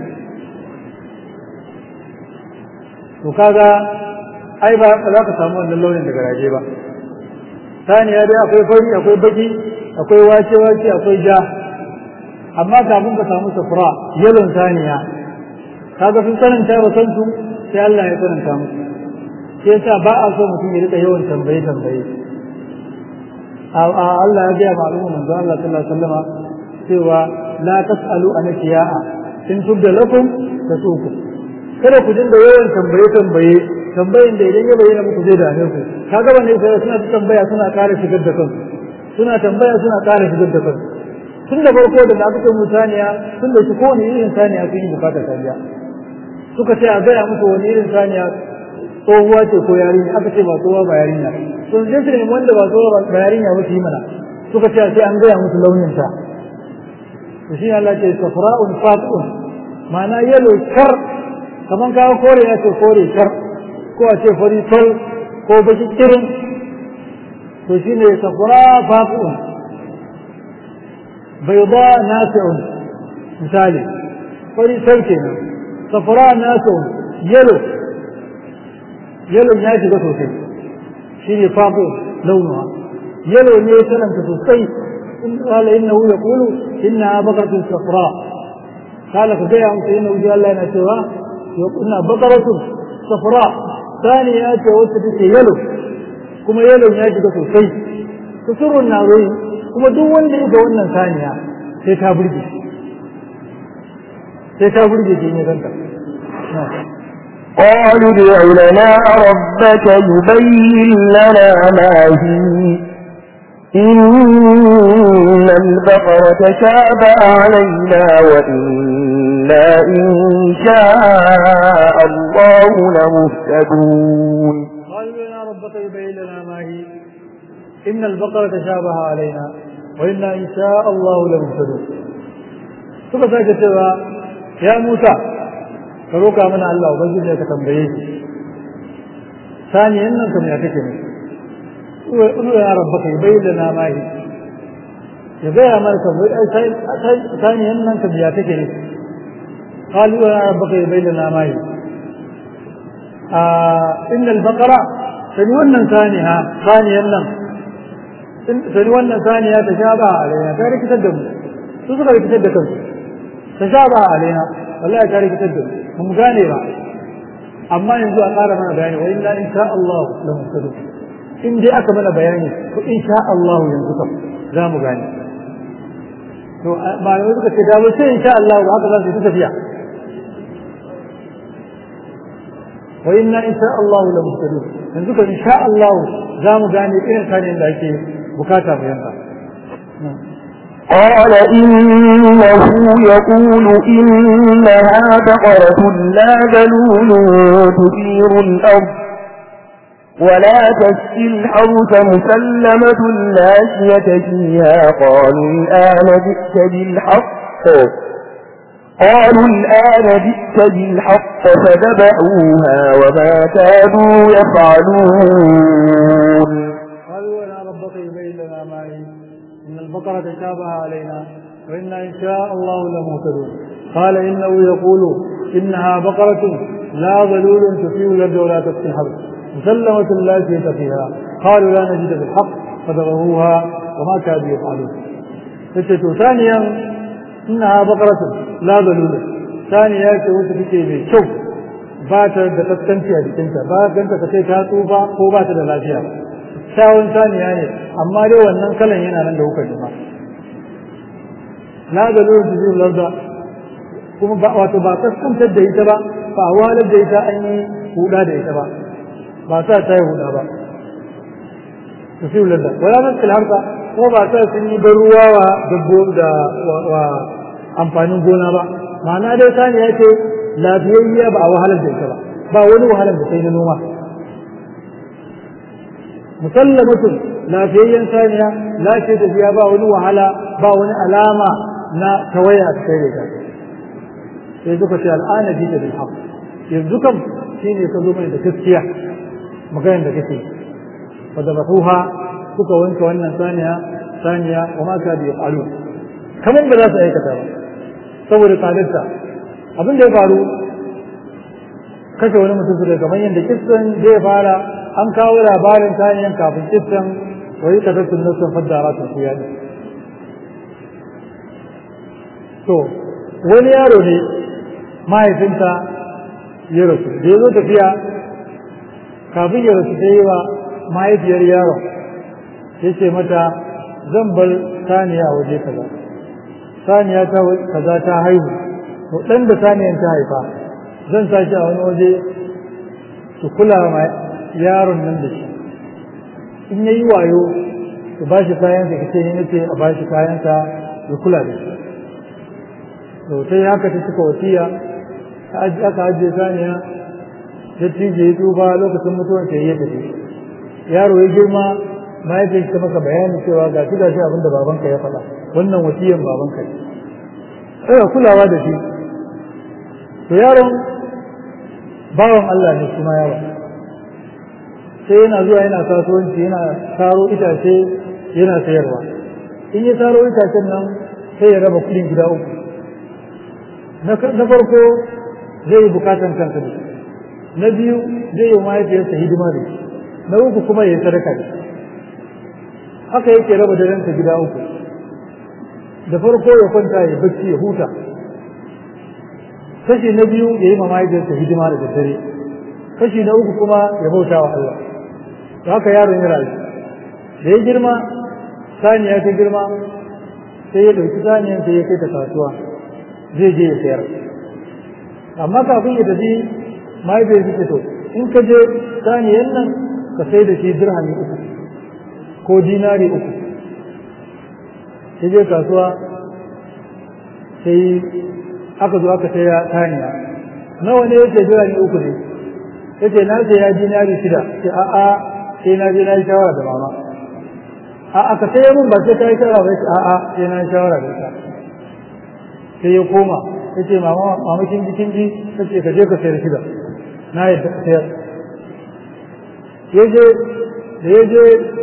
to kaga ai ba za ka samu wannan launin daga raje ba saniya dai akwai fari akwai baki akwai wace wace akwai ja amma kafin ka samu safra yalon saniya kaga sun sananta ba san su sai Allah ya sananta musu sai yasa ba a so mutum ya rika yawan tambaye tambaye Allah ya gaya ma'lumu manzo Allah sallallahu alaihi wasallama cewa la tasalu an kiya'a in tubda lakum tasuku kada ku dinga yawan tambaye tambaye tambayin da idan ya bayyana muku zai dame ku kaga ba ne sai suna ta tambaya suna ƙara shigar da kansu suna tambaya suna ƙara shigar da kansu tun da farko da aka ce saniya tun da shi kowane irin saniya sun yi bukatar saniya suka ce a gaya musu wani irin saniya tsohuwa ce ko yarinya aka ce ba tsohuwa ba yarinya to zai su nemi wanda ba tsohuwa ba yarinya ba su yi mana suka ce sai an gaya musu launin ta to shi Allah ce safra'un fati'un ma'ana yalo kar kaman kawo kore ya ce kore kar ko a ce fari sol ko baki kirin to shine safra fati'un بيضاء ناسع مثالي فري سلكنا صفراء ناسع يلو يلو ناسع سوسي شيني فاضي لونها يلو نيسنا سوسي قال إنه يقول إنها بقرة صفراء قال فبيع إنه جاء الله نسوا إنها بقرة صفراء ثانية وسط يلو كما يلو ناسع سوسي تسر الناظرين kuma duk wanda ya ga wannan saniya sai ta burge sai ta burge shi ne ganta قالوا ادع لنا ربك يبين لنا ما هي إن البقرة شابه علينا وإنا إن شاء الله لمهتدون قالوا لنا ربك يبين لنا ما هي إن البقرة شابه علينا وإنا إن شاء الله لمهتدون suka sake cewa ya Musa ka roka mana Allah ubangiji ka tambaye shi saniyan nan kam ya take ne ulu ya rabbaka yubayyana ma hi ya gaya mana tambaye saniyan nan kam ya take ne qalu ya rabbaka yubayyana ma hi inna al-baqara sani wannan saniya saniyan nan sani wannan saniya ta sha ba alaina ta rikitar da mu su suka rikitar da kansu ta sha ba alaina wallahi ta rikitar da mu mu gane ba amma yanzu a ƙara mana bayani wa inna insha Allah la muhtadun in dai aka mana bayani to insha Allah yanzu kam za mu gane to malamai suka ce da ba sai insha Allah ba haka za su yi tafiya wa inna insha Allah la muhtadun yanzu kam insha Allah za mu gane irin kanin da ake bukata mu yanka قال إنه يقول إنها بقرة لا ذلول تثير الأرض ولا تسقي الحرث مسلمة لا شية فيها قالوا الآن جئت بالحق قالوا الآن جئت بالحق فذبحوها وما كانوا يفعلون قالوا ولا ربك يبين لنا ما هي إن البقرة تشابه علينا وإنا إن شاء الله لمهتدون قال إنه يقول إنها بقرة لا ظلول تثير الأرض ولا تسقي الحرب مسلمة لا شيء فيها قالوا لا نجد بالحق فذبحوها وما كادوا يفعلون فتت ثانيا إنها بقرة لا ظلول ثانيا كوت فيكي من شوف بات da kaskanci a jikinta ba ganta ka ce ta tsufa ko ba ta da lafiya kyawun saniya ne amma dai wannan kalan yana nan da kuka jima la da lura da zuwa larda kuma ba wato ba kaskantar da ita ba ba walar da ita an yi huda da ita ba ba sa ta yi huda ba su fi larda wala nan harka ko ba sa sun yi ban ruwa wa dabbo da wa amfanin gona ba ma'ana dai saniya ce lafiyayya ba a wahalar da ita ba ba wani wahalar da sai na noma musallamatun lafiyayyen saniya lafiya tafiya ba wani wahala ba wani alama na tawaya a cikin da sai suka ce al'ana ji da bilhaq yanzu kam shi ne ka zo mai da gaskiya maganar da kake fa da bahuha suka wanke wannan saniya saniya wa ma ka bi yafalu kamar ba za su aikata ba saboda tsadarta abin da ya faru kashe wani mutum su kamar yadda kissan zai fara an kawo labarin saniyan kafin kissan wai ka tattun nasun faddara sun fiya ne to wani yaro ne mahaifinta ya rasu da ya zo tafiya kafin ya rasu ta yi wa mahaifiyar yaron ya ce mata zan bar saniya waje kaza saniya ta kaza ta haihu to ɗan da saniyan ta haifa zan sa shi a wani waje su kula ma yaron nan da shi in yayi wayo su ba shi kayan da kace ne ce a ba shi kayan sa ya kula da shi to sai haka ta cika wasiya aka ajiye saniya da tije ya tuba lokacin mutuwar ta ya tafi yaro ya girma mahaifin ta maka bayani cewa ga shi gashi abin da babanka ya faɗa wannan wasiyan babanka ne sai kulawa da shi to yaron bawan Allah ne kuma yaron sai yana zuwa yana kasuwanci yana taro itace yana sayarwa in ya taro itacen nan sai ya raba kudin gida uku na farko zai yi bukatan kansa da na biyu zai yi mahaifiyarsa hidima da na uku kuma ya yi sadaka da haka yake raba darensa gida uku da farko ya kwanta ya bacci ya huta kashi na biyu ya yi mahaifiyarsa hidima da daddare kashi na uku kuma ya bauta wa Allah da haka yaron ya rayu da ya girma saniya ta girma sai ya ɗauki saniyan sai ya kai ta kasuwa zai je ya sayar amma kafin ya tafi mahaifiyar ta to in ka je saniyan nan ka sai da shi dirhami uku ko dinari uku sai je kasuwa sai aka zo aka saya saniya nawa ne yake dirhami uku ne yace na ce ya dinari shida ce a'a sai na je na yi shawara da mama a aka sai mun ba sai ka yi shawara ba ce a'a sai na yi shawara da ita sai ya koma yace mama mama kin ji kin ji tace ka je ka sayar shida na yadda ka sayar yaje da yaje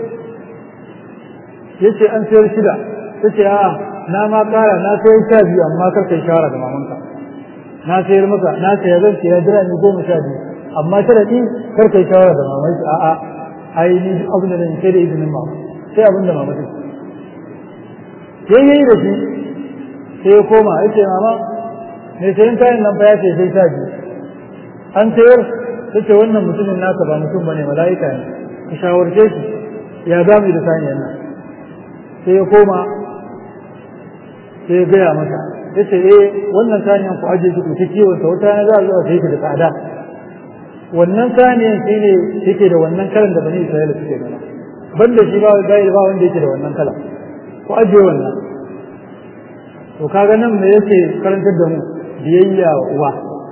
yace an sayar shida tace a'a na ma kara na sayar sha biyu amma kar kai shawara da mamanka na sayar maka na sayar zan sayar jira ni goma sha biyu amma sharadi kar kai shawara da mamanki a'a ai ni abin da zan sai da izinin mama sai abin da mama take sai yayi da shi sai ya koma ya ce mama mai sayan kayan nan fa ya ce sai sha biyu an sayar ta ce wannan mutumin naka ba mutum bane mala'ika ne ka shawarce shi ya za mu yi da saniyar nan sai ya koma sai ya gaya mata ya ce eh wannan saniyar ku ajiye ku ta kiwon ta wata na za a zo a sai da tsada wannan saniyar shi ne yake da wannan kalan da bani isra'ila suke gana banda shi ba bai ba wanda yake da wannan kala ku ajiye wannan to kaga nan me yake karantar da mu biyayya wa uwa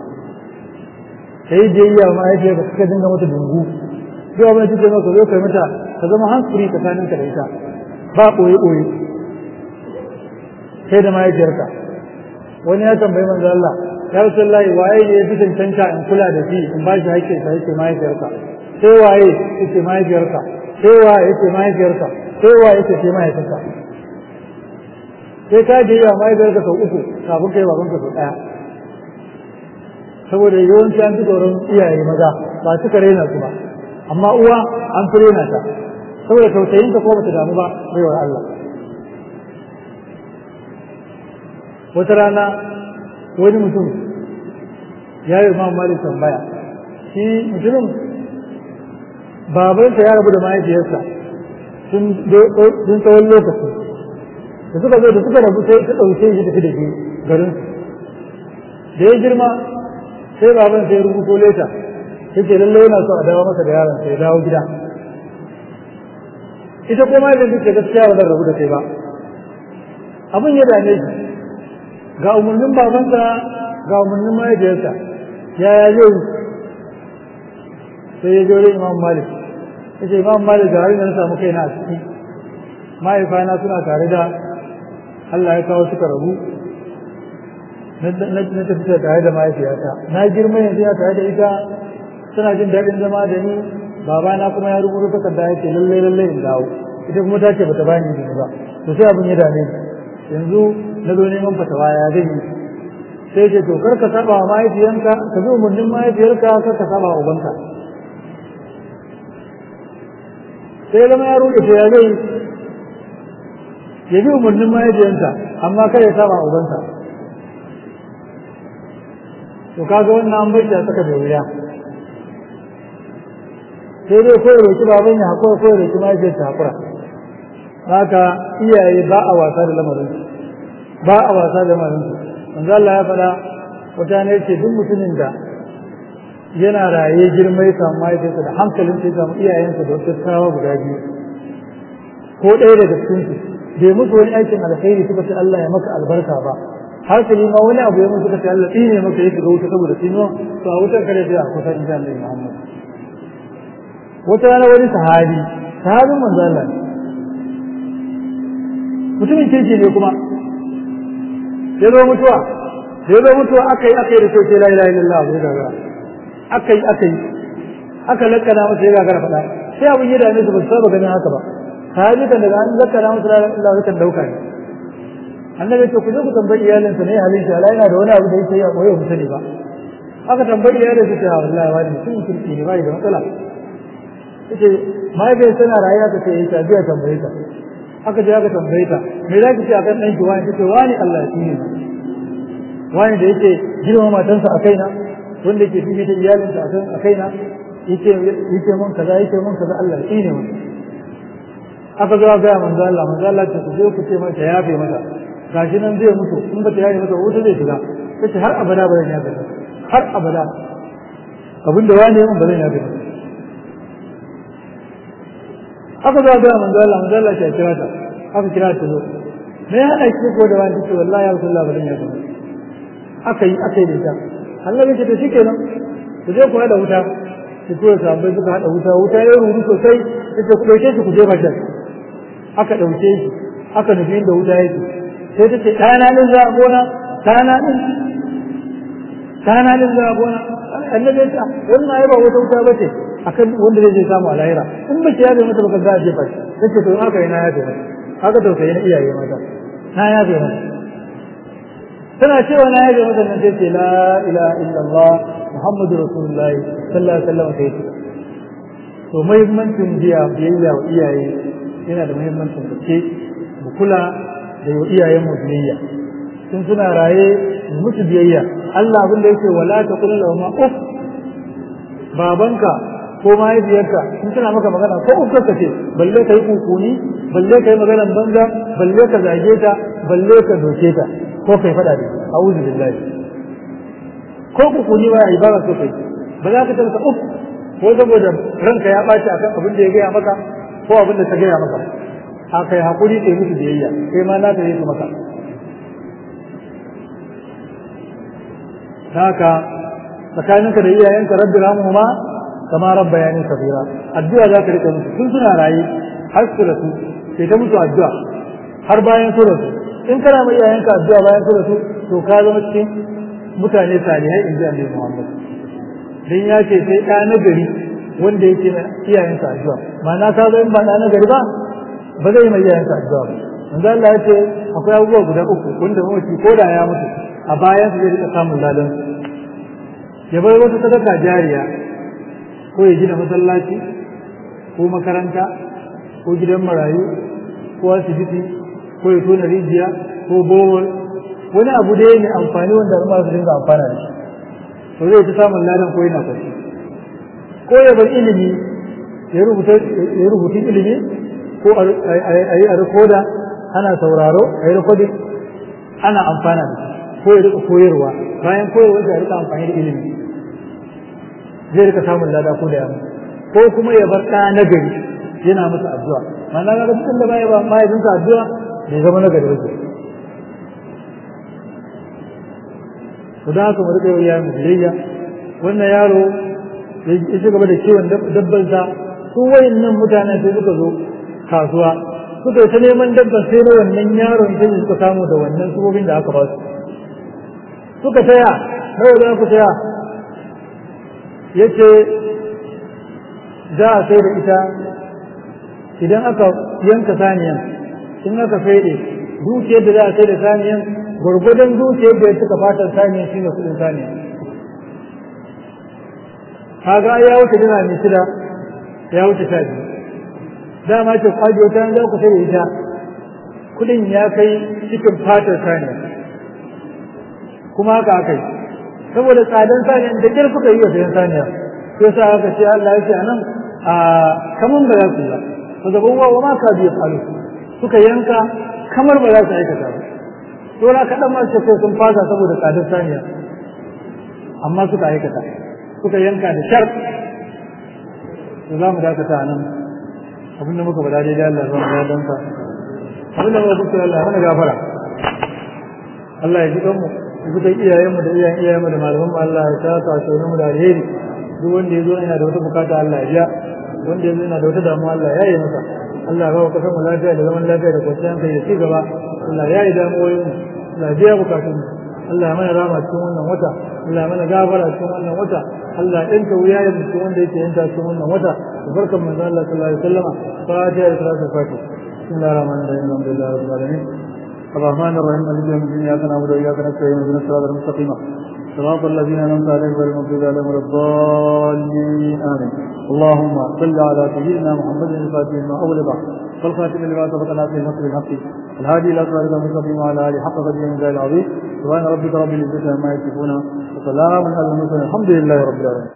sai biyayya ma yake ba suka dinga mata dungu duk abin da kike maka zo kai mata ka zama hankuri tsakanin ka da ita ba koyi koyi sai da mahaifiyarka wani ya tambayi manzo Allah ya Rasulullahi waye ne ya fi cancanta in kula da shi in ba shi haƙƙin sa yake mahaifiyarka sai waye yake mahaifiyarka sai waye yake mahaifiyarka sai waye yake sai mahaifinka sai ka je ya mahaifiyarka sau uku kafin kai babanka sau ɗaya saboda yawanci an fi tsoron iyaye maza ba suka raina su ba amma uwa an fi raina ta saboda tausayinta ko bata damu ba baiwar Allah wata rana wani mutum ya yi ma mali tambaya shi mutumin babansa ya rabu da mahaifiyarsa sun tsawon lokaci da suka zo da suka rabu sai ta ɗauke shi tafi da shi garin da ya girma sai baban sai rubuto leta yake lallai yana so a dawo masa da yaron sai dawo gida ita kuma da take gaskiya ba zan rabu da kai ba abin ya dame shi ga umarnin babansa ga umarnin mahaifiyarsa yaya zai sai ya jore imam malik ya ce imam malik da har na samu kaina a ciki mahaifana suna tare da Allah ya kawo suka rabu na tafi tare da mahaifiyata na girma yanzu ya tare da ita suna jin daɗin zama da ni babana kuma ya rubuta takarda ya ce lallai lallai in dawo ita kuma ta ce bata bani izini ba to sai abin ya dame ni yanzu na zo neman fatawa ya zai yi sai ce to kar ka saba wa mahaifiyanka ka bi umarnin mahaifiyarka kar ka saba wa ubanka sai zama ya ruɗe to ya zai ya bi umarnin mahaifiyanka amma kai ya saba wa ubanka to kaga wannan an bai a saka da wuya sai dai ko roki baban ya hakura ko roki mahaifiyar ta hakura haka iyaye ba a wasa da lamarin ba a wasa da lamarin manzo Allah ya faɗa wata ne ce duk mutumin da yana raye girma ya samu mahaifiyarsa da hankalin sai samu iyayensa da wata tsawa guda biyu ko ɗaya daga cikin su bai musu wani aikin alkhairi suka ce Allah ya maka albarka ba har su ma wani abu ya musu suka ce Allah tsine maka ya shiga wuta saboda tsinuwa to a wutar kare sai a kusa insha Allah Muhammad wata rana wani sahabi sahabin manzo Allah mutumin kirki ne kuma ya zo mutuwa ya zo mutuwa aka yi aka yi da kyau sai la ilaha illallah ya gagara aka yi aka yi aka lakkana masa ya gagara faɗa sai abin ya dame su ba su saba ganin haka ba sahabi kan daga an lakkana masa la ilaha illallah kan dauka ne annabi ce ku je ku tambayi iyalinsa ne halin shi Allah yana da wani abu da yake yi a koyo mu sani ba aka tambayi iyalinsa ta wallahi wani mutum kirki ne bai da matsala yace mahaifiyar tana rayuwa ta ce ta biya tambaye ta aka je aka tambaye ta me za ki ce akan ɗan ki wani tace wani Allah shi ne wani da yake girma matansa a kaina wanda yake fifi ta iyalinsa akan a kaina yake yake mun kaza yake mun kaza Allah shi ne aka zo ga manzo Allah manzo Allah ce ku je ku ce mata yafe mata gashi nan zai mutu in ba ta yafe mata wuta zai shiga tace har abada ba zan yafe har abada abinda wani mun ba zan yafe mata aka zo ga manzo Allah manzo Allah ya kira ta aka kira ta zo me ya hada ki ko da wani ce wallahi ya Rasulullah bari ya zo aka yi aka yi da ita Allah ya ce to shikenan ku je ku hada wuta ku tura sahabbai suka hada wuta wuta ya ruru sosai yace ku dauke shi ku je bakin aka dauke shi aka nufi inda wuta yake sai ta ce ɗana din za a gona ɗana din ɗana din za a gona annabi ya ce wannan ai ba wata wuta ba ce akan wanda zai je samu a lahira in ba ki yabe mata baka za a jefa shi nace to haka ina yabe mata haka tausayi na iyaye mata na yabe mata tana cewa na yabe mata nan sai ce la ilaha illallah muhammadu rasulullahi sallallahu alaihi wasallam sai ce to muhimmancin biya biyayya wa iyaye yana da muhimmancin gaske mu kula da yau iyayen mu biyayya sun suna raye musu biyayya Allah abin da yake wala ta kullu ma uf babanka ko mahaifiyarka in tana maka magana ko uskar ka ce balle ka yi kukuni balle ka yi maganar banza balle ka zage ta balle ka doke ta ko kai faɗa da a'udhu billahi ko kukuni ba yi ba ka so kai ba za ka tarka uf ko saboda ranka ya ɓaci akan abin da ya gaya maka ko abin da ta gaya maka a kai hakuri kai musu biyayya kai ma na ta yi maka haka tsakaninka da iyayenka rabbi ramuhuma kama rabba ya ne kabira addu'a za ka rika musu tun suna raye har su rasu sai ta musu addu'a har bayan su rasu in kana mai iyayenka addu'a bayan su rasu to ka zama cikin mutane salihai in ji annabi Muhammad dan ya ce sai ɗa na gari wanda yake na iyayensa addu'a ma'ana ka zo in ba ɗa na gari ba ba zai mai iyayensa addu'a ba manzo Allah ya ce akwai abubuwa guda uku wanda mamaci ko da ya mutu a bayan su zai rika samun ladan ya bar wata sadaka jariya ko ya gina masallaci ko makaranta ko gidan marayu ko asibiti ko ya tona rijiya ko bohol wani abu da mai amfani wanda al'umma su dinga amfana da shi to zai ta samun ladan ko yana kwanci ko ya bar ilimi ya rubuta ya rubuta ilimi ko a yi a rikoda ana sauraro a yi rikodin ana amfana da shi ko ya rika koyarwa bayan koyarwa ya rika amfani da ilimi zai rika samun lada ko da yamma ko kuma ya bar ɗa na gari yana masa addu'a ma'ana ga dukkan da baya ba mahaifinsa addu'a bai zama na gari ba to da haka mu rika yau yayin biyayya wannan yaro ya ci gaba da kiwon dabbansa su wayannan mutanen sai suka zo kasuwa suka ta neman dabban sai na wannan yaron sai suka samu da wannan subobin da aka ba su suka taya nawa za ku taya yace za a sai da ita idan aka yanka saniyan in aka faide dukiyar da za a sai da saniyan gwargwadon dukiyar da ya suka fatar saniyan shi ne kudin saniyan kaga ya wuce dina mai shida ya wuce sha biyu dama ce kwajo ta za ku sai da ita kudin ya kai cikin fatar saniya kuma haka aka yi saboda tsadan saniyan da kyar suka yi wa sayan saniya sai sa aka ce Allah ya ce anan a kaman ba za su yi ba zaban wa ma ka biya faru suka yanka kamar ba za su aikata ba to na kaɗan ma sai sun fasa saboda tsadar saniya amma suka aikata suka yanka da shar to za mu dakata a nan abin da muka bada daidai Allah zama ya danka abin da muka kusa Allah mana gafara Allah ya ji kanmu ya fi iyayenmu da iyayen iyayenmu da malamanmu Allah ya ta ta mu da alheri duk wanda ya zo yana da wata bukata Allah ya biya wanda ya zo yana da wata damuwa Allah ya yi masa Allah ya ba kasar mu lafiya da zaman lafiya da kwanciyar hankali da ci gaba Allah ya yi damuwoyin mu Allah ya biya bukatun mu Allah ya mana rama cikin wannan wata Allah ya mana gafara cikin wannan wata Allah ya yanka wuyayen mu cikin wanda yake yanta cikin wannan wata barkan manzo Allah sallallahu alaihi wasallam fatiha da salatul fatiha bismillahir rahmanir rahim alhamdulillahi rabbil alamin الرحمن الرحيم مالك يوم الدين اياك نعبد واياك نستعين اهدنا الصراط المستقيم صراط الذين انعمت عليهم غير المغضوب عليهم ولا الضالين امين اللهم صل على سيدنا محمد الفاتح لما اولد والخاتم لما سبق ناصر الحق بالحق الهادي الى صراط المستقيم وعلى اله حق قدره من العظيم سبحان ربك رب العزه عما يصفون وسلام على المرسلين الحمد لله رب العالمين